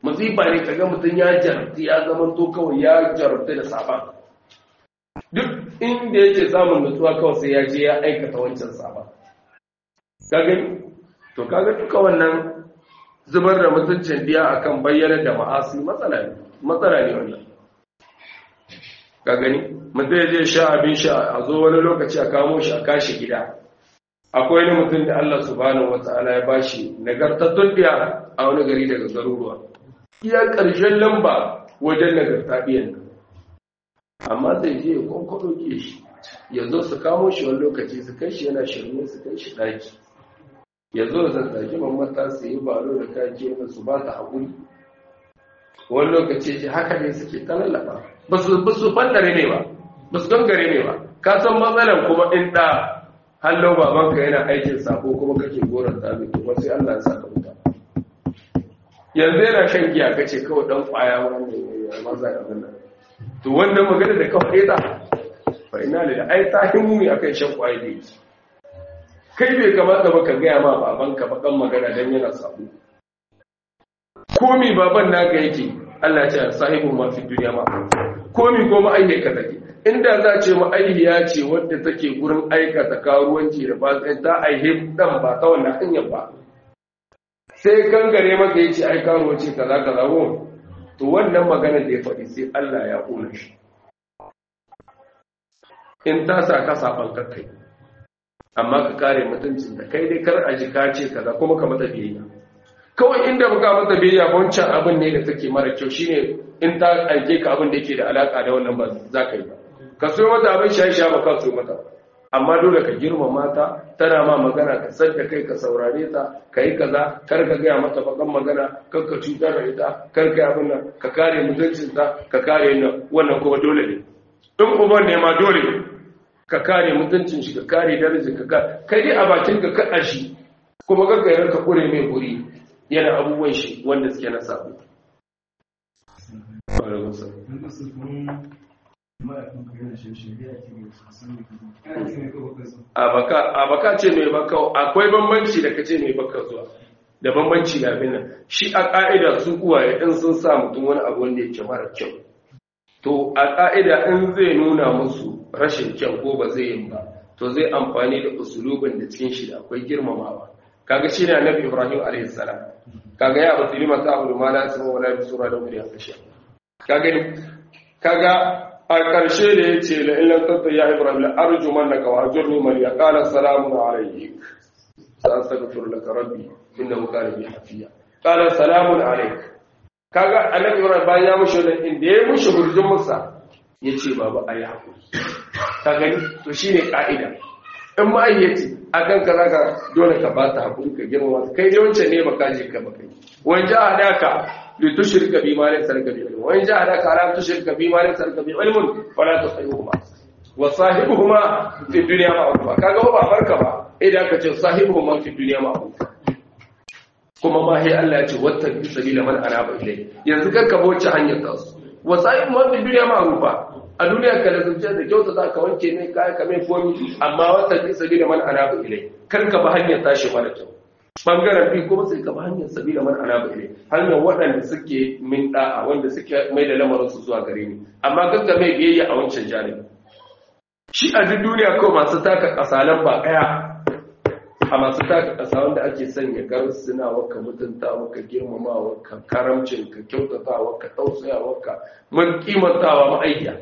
Speaker 1: musiba ne kaga mutum ya jarabta ya zama to kawai ya jarabta da saban duk inda yake samun nutsuwa kawai sai ya je ya aikata wancan saban ka gani to kaga duka wannan zubar da mutuncin diya akan bayyana da ma'asi matsala ne matsala ne wannan ka gani mutum ya je sha abin sha a zo wani lokaci a kamo shi a kashi gida akwai wani mutum da Allah subhanahu wata'ala ya bashi nagartattun diya a wani gari daga garuruwa iya ƙarshen lamba wajen nagarta biyan nan amma zai je ya kwankwado ke shi ya zo su kamo shi wani lokaci su kai shi yana shirme su kai shi ɗaki ya zo zazzaki mamata su yi balo da kaji yana su ba ta haƙuri wani lokaci ce haka ne suke ta lallafa ba su fandare ne ba ba su gangare ne ba ka san matsalan kuma in ɗa hallo babanka yana aikin sako kuma kake goron tabi kuma sai Allah ya saka wuta yanzu yana shan giya kace kawai dan kwaya wanda ya maza da wannan to wannan magana da kawai ta fa ina da ai ta himu akan shan kwaya da yake kai bai kamata ba ka gaya ma babanka bakan magana don yana sabu komi baban naka yake Allah ce sahibu ma fi duniya ma komi ko ma'ayyaka take inda za ce ma'ayyiya ce wadda take gurin aikata karuwanci da fasin ta aihe dan ba ta wannan hanyar ba sai gangare maka yace ai karuwanci kaza kaza wo to wannan magana da ya faɗi sai Allah ya kula shi in ta sa ka saban kai amma ka kare mutuncin da kai dai kar a ji ka ce kaza kuma ka mata biyayya kawai inda baka mata biyayya ba wancan abin ne da take mara kyau shine in ta aike ka abin da yake da alaka da wannan ba za ka yi ba ka so mata abin shayi sha ba ka so mata amma dole ka girmama ta tana ma magana ka san da kai ka saurare ta ka yi kaza kar ka gaya mata bakan magana kar ka cutar da ita kar ka yi abin nan ka kare mutuncinta ka kare wannan kuma dole ne in uban ne ma dole ne ka kare mutuncin shi ka kare darajar ka kai dai a bakin ka kada shi kuma gaggairar ka kure mai guri yana abubuwan shi wanda suke na sabo a baka ce mai baka akwai bambanci da kace mai baka zuwa da bambanci da abin nan shi a ka'ida su uwaye in sun sa mutum wani abu wanda yake mara kyau to a ƙa'ida in zai nuna musu rashin kyan ko ba zai yin ba to zai amfani da usulubin da cikin shi da akwai girmamawa kaga shi ne annabi ibrahim a.s. kaga ya abu tilima ta abu ma na sama wala bi sura da wuri a kashe kaga kaga a ƙarshe da ya ce la illan tatta ya ibrahim la arju mannaka wa ajurni man ya qala salamun alayk sa astaghfiru laka rabbi innahu kana bi hafiya qala salamun alayk kaga annabi ibrahim bayan ya mushi wannan inda ya mushi hurjin musa ya ce baba ayi hakuri ka gani to shine ka'ida in ma'ayyaci akan ka zaka dole ka ba ta hakuri ka girma kai dai wancan ne baka je ka baka wani ja hadaka li tushrika bi ma laysa laka bi ilm wani ja hadaka ala tushrika bi ma laysa laka bi ilm fala tusahibuhuma wa sahibuhuma fi dunya ma'rufa kaga ba barka ba idan ka ce sahibuhuma fi dunya ma'rufa kuma ma sai Allah ya ce wata bi sabila man anaba ilai yanzu kar ka bauce hanyar ta su wasai mu bi duniya ma rufa a duniya ka da zuciya da kyauta za ka wanke ne kai ka mai komi amma wata bi sabila man anaba ilai kar ka ba hanyar tashi mara kyau bangaren bi kuma sai ka ba hanyar sabila man anaba ilai hanyar waɗanda suke min da'a wanda suke mai da lamarin su zuwa gare ni amma gagga mai biyayya a wancan janibi shi a duk duniya ko masu taka kasalan ba ɗaya a masu taka ƙasa wanda ake sanya garsuna waka mutunta waka girmama waka karamcin ka kyautata waka tausaya waka mun kimantawa ma'aikiya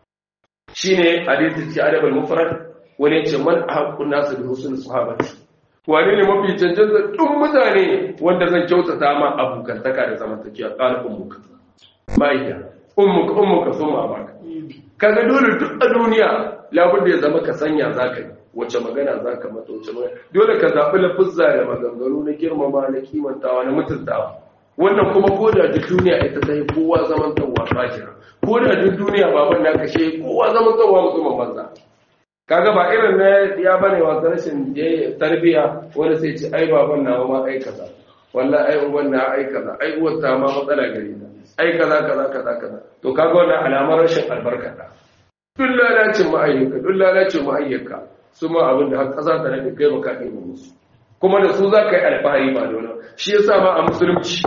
Speaker 1: shine hadisi ci adab al-mufrad wani ce man haqqun nasu bi husn sahabati wani ne mafi cancanta duk mutane wanda zan kyautata ma abokantaka da zamantakewa qala ummuka ma'aikiya ummuka ummuka summa baka kaga dole duk a duniya labudda ya zama ka sanya zaka yi wace magana za ka mata wace magana dole ka zaɓi lafuzza da maganganu na girmama na kimantawa na mutuntawa wannan kuma ko da duk duniya ita ta yi kowa zaman tsawa fajira ko da duk duniya baban na kashe kowa zaman tsawa musamman banza kaga ba irin na ya bane wasu rashin tarbiya wani sai ce ai baban na ma ai kaza wallahi ai uban na ai kaza ai uwar ta ma matsala gare ta ai kaza kaza kaza kaza to kaga wannan alamar rashin albarka ta duk lalacin ma'ayyuka duk lalacin ma'ayyuka su ma abin da har ƙasa ta nake kai baka ɗaya musu kuma da su za ka yi alfahari ba da wani shi ya sa ma a musulunci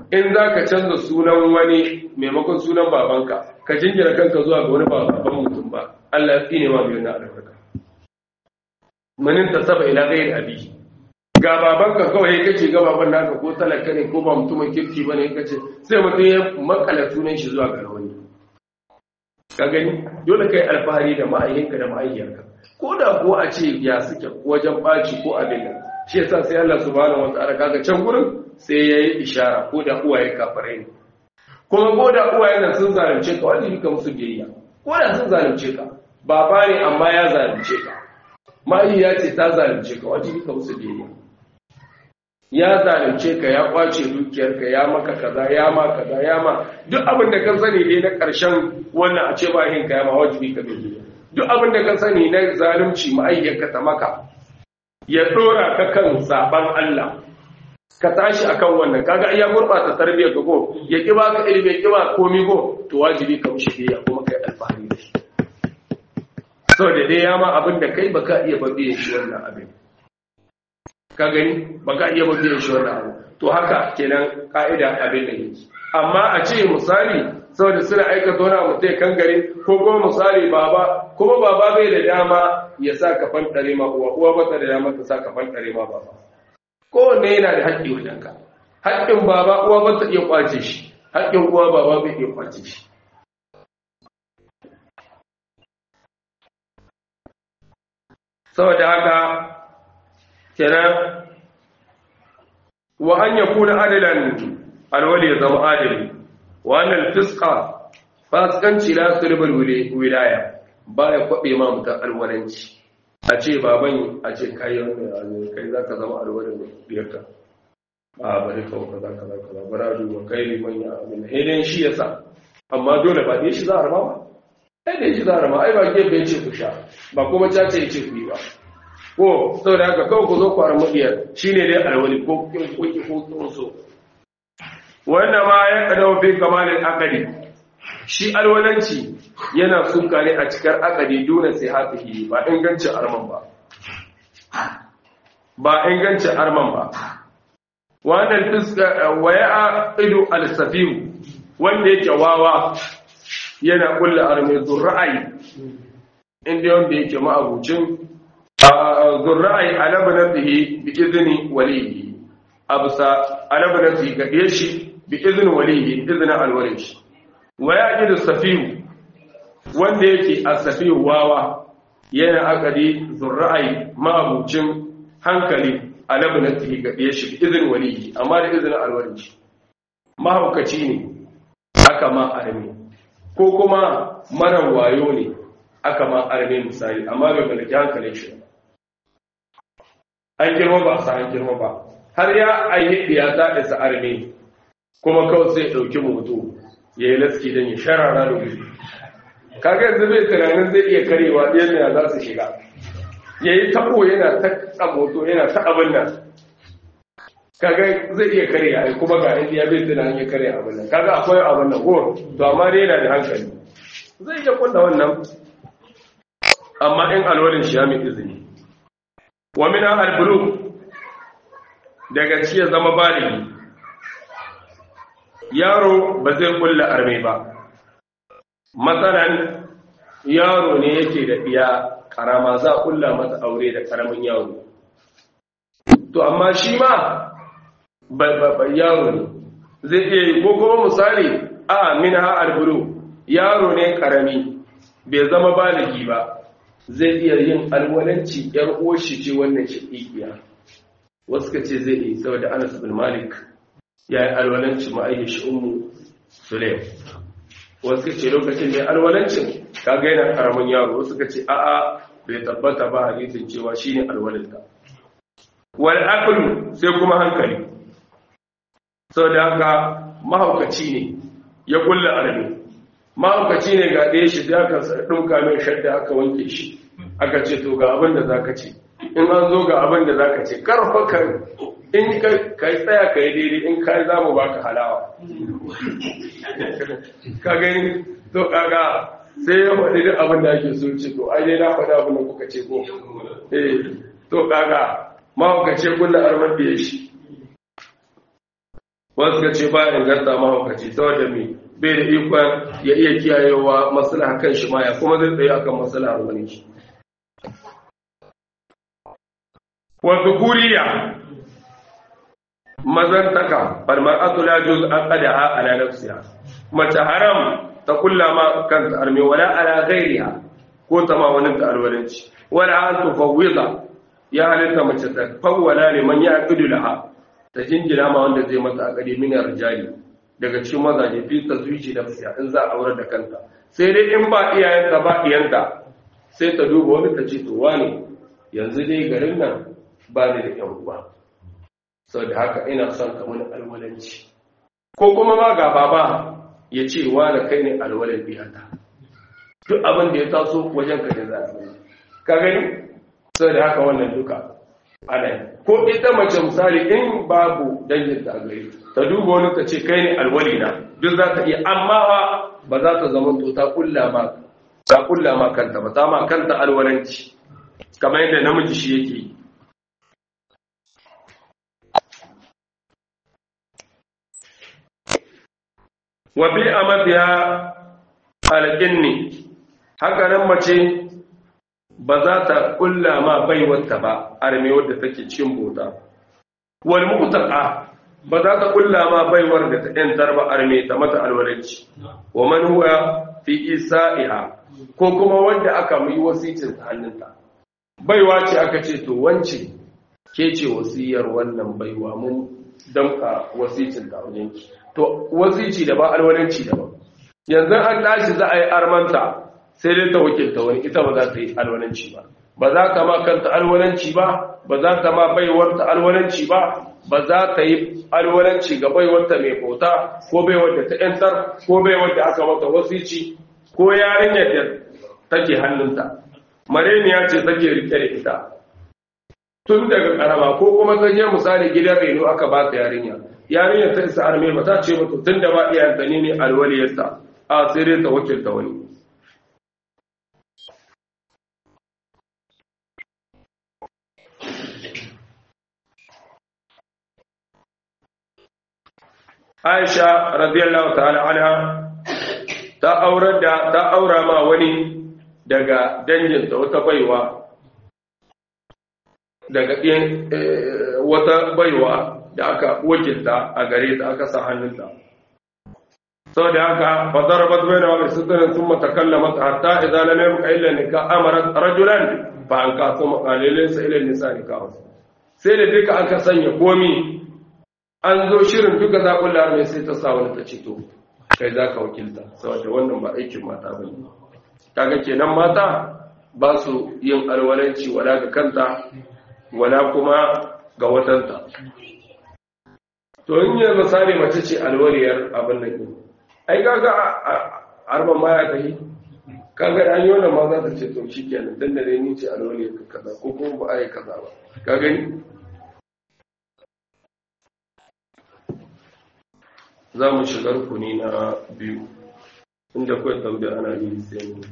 Speaker 1: in za ka canza sunan wani maimakon sunan babanka ka jingira kanka zuwa ga wani baban mutum ba Allah ya tsine ma biyu na albarka manin ta saba ila gairi abi ga babanka kawai kace ga baban naka ko talaka ne ko ba mutumin kirki bane kace sai mutum ya makala sunan shi zuwa ga wani ka gani dole kai alfahari da ma'ayyanka da ma'ayyarka ko da ko a ce ya suke wajen baci ko abin nan shi yasa sai Allah subhanahu wataala kaga can gurin sai yayi ishara ko da uwaye kafirai ne kuma ko da uwaye nan sun zalunce ka wani ka musu biyayya ko da sun zalunce ka baba ne amma ya zalunce ka ma'ayya ce ta zalunce ka wani ka musu biyayya ya zalunce ka ya kwace dukiyarka ya maka kaza ya ma kaza ya ma duk abin da ka sani dai na ƙarshen wannan a ce ba yin ka ya ma wajibi ka bai duk abin da ka sani na zalunci ma'ayyarka ta maka ya dora ka kan saban Allah ka tashi akan wannan kaga ya gurbata tarbiyyar ka ko ya ki baka ilimi ya ki ba komi ko to wajibi ka mushi biya kuma kai alfahari da shi saboda dai ya ma abin da kai baka iya babiye shi wannan abin ka gani baka iya babiye shi wannan abu to haka kenan ka'ida abin da yake amma a ce misali saboda suna aikata wani abu sai kan gari ko kuma misali baba kuma baba bai da dama ya sa ka fantare ma uwa uwa ba ta da dama ta sa ka fantare ma baba kowanne yana da haƙƙi wajen ka haƙƙin baba uwa ba ta iya kwace shi haƙƙin uwa baba bai iya kwace shi saboda haka kenan wa an yakuna adalan alwali ya zama adali wannan fiska fasikanci la sulbul wilaya baya kwabe ma mutan alwalanci a ce baban a ce kai wannan kai zaka zama alwalin biyarka a bari ka kaza kaza kaza bara duba kai liman ya abin hedin shi yasa amma dole ba dai shi za a raba ba ai dai shi za a raba ai ba gefe ce ku sha ba kuma cace ya ce ku yi ba ko saboda haka kawai ku zo ku armu diyar shine dai alwali ko kin kuki ko so wannan ma ya kadau fi kamalin akadi shi alwalanci yana suka ne a cikar akadi dole sai hafihi ba ingancin arman ba ba ingancin arman ba wannan fiska waya idu al-safihu wanda yake wawa yana kulla arme zurra'ai inda wanda yake ma'abucin zurra'ai alabnatihi bi izni walihi abusa alabnatihi ga shi bi izinin waliyi izinin alwalin shi wa ya ƙi da safiyu wanda yake a safiyu wawa yana akadi zurra'ai ma'abucin hankali a labinantihi ga ɗaya shi bi izinin waliyi amma da izinin alwalin shi mahaukaci ne aka ma arme ko kuma marar wayo ne aka ma arme misali amma bai mallaki hankalin shi an girma ba sa an girma ba har ya ayyadi ya ta isa arme kuma kawai sai ɗauki mutu ya yi laski don ya sharara da wuri kaga yanzu bai tunanin zai iya karewa ɗayan ya za su shiga ya yi tabo yana ta moto yana ta abin nan kaga zai iya kare ya kuma ga indiya bai tunanin ya kare abin nan kaga akwai abin nan ko to amma dai yana da hankali zai iya kunna wannan amma in alwarin shi ya mai izini wa mina albulu daga ci ya zama baligi yaro ba zai kulla arme ba matsalan yaro ne yake da iya karama za a kulla masa aure da karamin yaro to amma shi ma babban yaro ne zai iya yi ko kuma misali a min ha alburu yaro ne karami bai zama baligi ba zai iya yin alwalanci yar oshi ce wannan shaƙiƙiya wasu ka ce zai yi saboda anas bin malik ya yi alwalanci ma'ayyashi umu sulaim wasu ka ce lokacin da ya alwalancin kaga yana karamin yaro wasu ka ce a'a bai tabbata ba hadisin cewa shine alwalinta wal aqlu sai kuma hankali saboda haka mahaukaci ne ya kulla arami mahaukaci ne ga ɗaya shi da aka ɗauka mai shadda aka wanke shi aka ce to ga abin da za ka ce in an zo ga abin da za ka ce karfa ka in ka tsaya ka yi daidai in ka za mu baka halawa ka gani to kaga sai ya faɗi duk abin da ake so ce to ai dai na faɗi abin da kuka ce ko eh to kaga mahaukaci kulla arman da ya shi wasu ka ce ba inganta mahaukaci saboda mai bai da ikon ya iya kiyayewa maslaha kan shi ma ya kuma zai tsaye akan maslahar wani shi wa zukuriya mazantaka bal mar'atu la juz aqadaha ala nafsiha mace haram ta kullama kanta arme wala ala ghairiha ko ta ma wani ta alwalanci wala an tufawwida ya halitta mace ta fawwala liman ya aqidu laha ta jingina ma wanda zai mata akadi min rijali daga cikin mazaje fi tazwiji nafsiha in za a aure da kanta sai dai in ba iyayenta ba iyanta sai ta duba wani ta ce to wani yanzu dai garin nan ba ni da yan uwa saboda haka ina son ka mini alwalanci ko kuma ma ga baba ya ce wani kai ne alwalan biyata duk abin da ya taso wajen ka ne za a ka gani saboda haka wannan duka ana yi ko ita mace misali in babu dangin ta gari ta duba wani ta ce kai ne alwali na duk za ta iya amma ba za ta zama to ta kulla ma ta kulla ma kanta ba ta ma kanta alwalanci kamar yadda namiji shi yake yi wa bi amadiya alqinni haka nan mace ba za ta kulla ma baiwarta ba arme wadda take cikin bota wal muqtaqa ba za ta kulla ma baiwar da ta yantar ba arme ta mata alwalaci wa man huwa fi isa'iha ko kuma wanda aka yi wasicin ta hannunta baiwa ce aka ce to wance ke ce wasiyar wannan baiwa mun damka wasicin ta wajenki to wasici da ba alwalanci da ba yanzu an tashi za a yi armanta sai dai ta wakilta wani ita ba za ta yi alwalanci ba ba za ta ma kanta alwalanci ba ba za ta ma baiwarta alwalanci ba ba za ta yi alwalanci ga baiwarta mai bauta ko baiwar da ta yantar ko baiwar da aka mata wasici ko yarinyar da take hannunta mareniya ce take rike da ita tun daga karama ko kuma ta je misali gidan reno aka ba ta yarinya yarinyar ta isa arme ba ta ce mata tun da ba iyayenta ne ne alwaliyarta a sai dai ta wakilta wani Aisha radiyallahu ta'ala anha ta aurar da ta aura ma wani daga danginta wata baiwa daga wata baiwa da aka wakilta a gare ta aka sa hannunta sau da haka fadarabat bai da wani sutunan sun matakalla mata hatta idan lam yabqa illa nika amarat rajulan fa an kasu makalilin sa ila nisa nikahu sai da duka aka sanya komi an zo shirin duka zaɓin larmai sai ta sa wani ta ce to kai za ka wakilta saboda wannan ba aikin mata ba ne kaga kenan mata ba su yin alwalanci wala ga kanta wala kuma ga watanta to in yi misali mace ce alwariyar abin da ke ai kaga arban ma ya kai kaga an yi wannan ma za ta ce to shi kenan dan da dai ni ce alwariyar ka kaza ko kuma ba a yi kaza ba ka gani za mu shiga rukuni na biyu inda kawai tambaya ana yi sai mu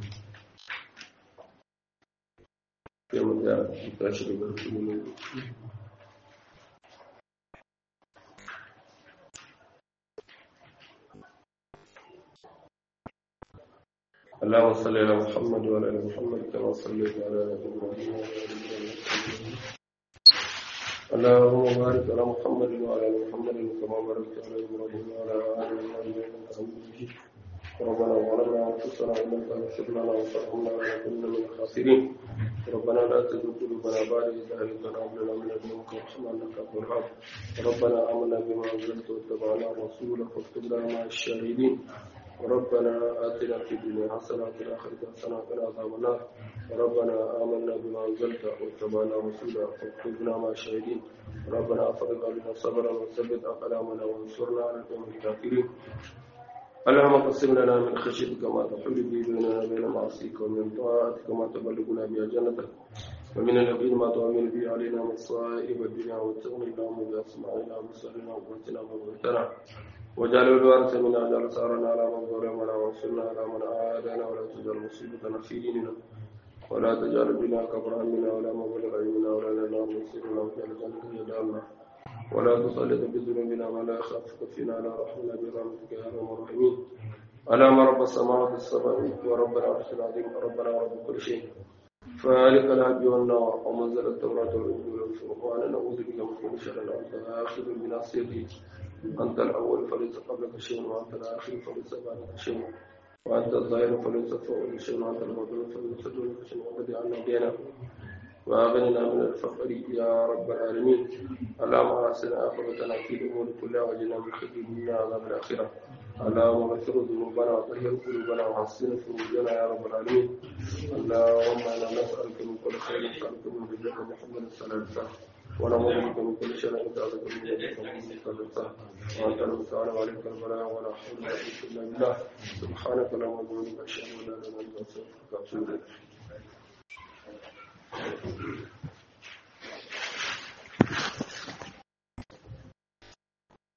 Speaker 1: sai mu ga tashi daga rukuni na biyu اللهم صل على محمد وعلى ال محمد كما صليت على ال ابراهيم وعلى ال ابراهيم اللهم بارك على محمد وعلى ال محمد كما باركت على ابراهيم وعلى ال ابراهيم انك حميد مجيد ربنا ظلمنا انفسنا وان لم تغفر لنا وترحمنا لنكن من الخاسرين ربنا لا تزغ قلوبنا بعد إذ هديتنا وهب لنا من لدنك رحمة إنك أنت الوهاب ربنا آمنا بما أنزلت واتبعنا الرسول فاكتبنا مع الشاهدين ربنا آتنا في الدنيا حسنة وفي الآخرة حسنة وقنا عذاب النار ربنا آمنا بما أنزلت واتبعنا رسولا فاكتبنا مع الشاهدين ربنا أفرغ علينا صبرا وثبت أقدامنا وانصرنا على القوم الكافرين اللهم قسم لنا من خشيتك ما تحول به بيننا وبين معصيك ومن طاعتك ما تبلغنا بها جنتك ومن اليقين ما تؤمن به علينا مصائب الدنيا وتغني اللهم بأسماعنا وبصرنا وقوتنا وقوتنا وجعل الوارث منا اجعل ثارنا على من ظلمنا وانصرنا على من عادانا ولا تجعل مصيبتنا في ديننا ولا تجعل بنا كبر همنا ولا مبلغ علمنا ولا لنا مصيرنا واجعل الجنة هي دارنا ولا تسلط بذنوبنا ولا يخافك فينا لا رحمنا برحمتك يا ارحم الراحمين اللهم رب السماوات السبع ورب العرش العظيم وربنا ورب كل شيء فالق الهدي والنار ومنزل التوراة والإنجيل والفرقان نعوذ بك من كل شر أنت آخذ بناصيتي أنت الأول فليس قبلك شيء وأنت الآخر فليس بعدك شيء وأنت الظاهر فليس فوقك شيء وأنت المظلوم فليس دونك شيء وقد جعلنا دينا وأغننا من الفقر يا رب العالمين اللهم أحسن عاقبتنا في الأمور كلها وأجنا من خزي الدنيا وعذاب الآخرة اللهم اغفر ذنوبنا وطهر قلوبنا وحسن فروجنا يا رب العالمين اللهم انا نسالك من كل خير نسالك من جزاك محمد صلى الله عليه وسلم ونعوذ بك من كل شر انت اعلم من جزاك محمد صلى الله عليه وسلم وانت المستعان وعليك البلاء ولا حول ولا قوه الا بالله سبحانك اللهم وبحمدك اشهد ان لا اله الا انت استغفرك واتوب اليك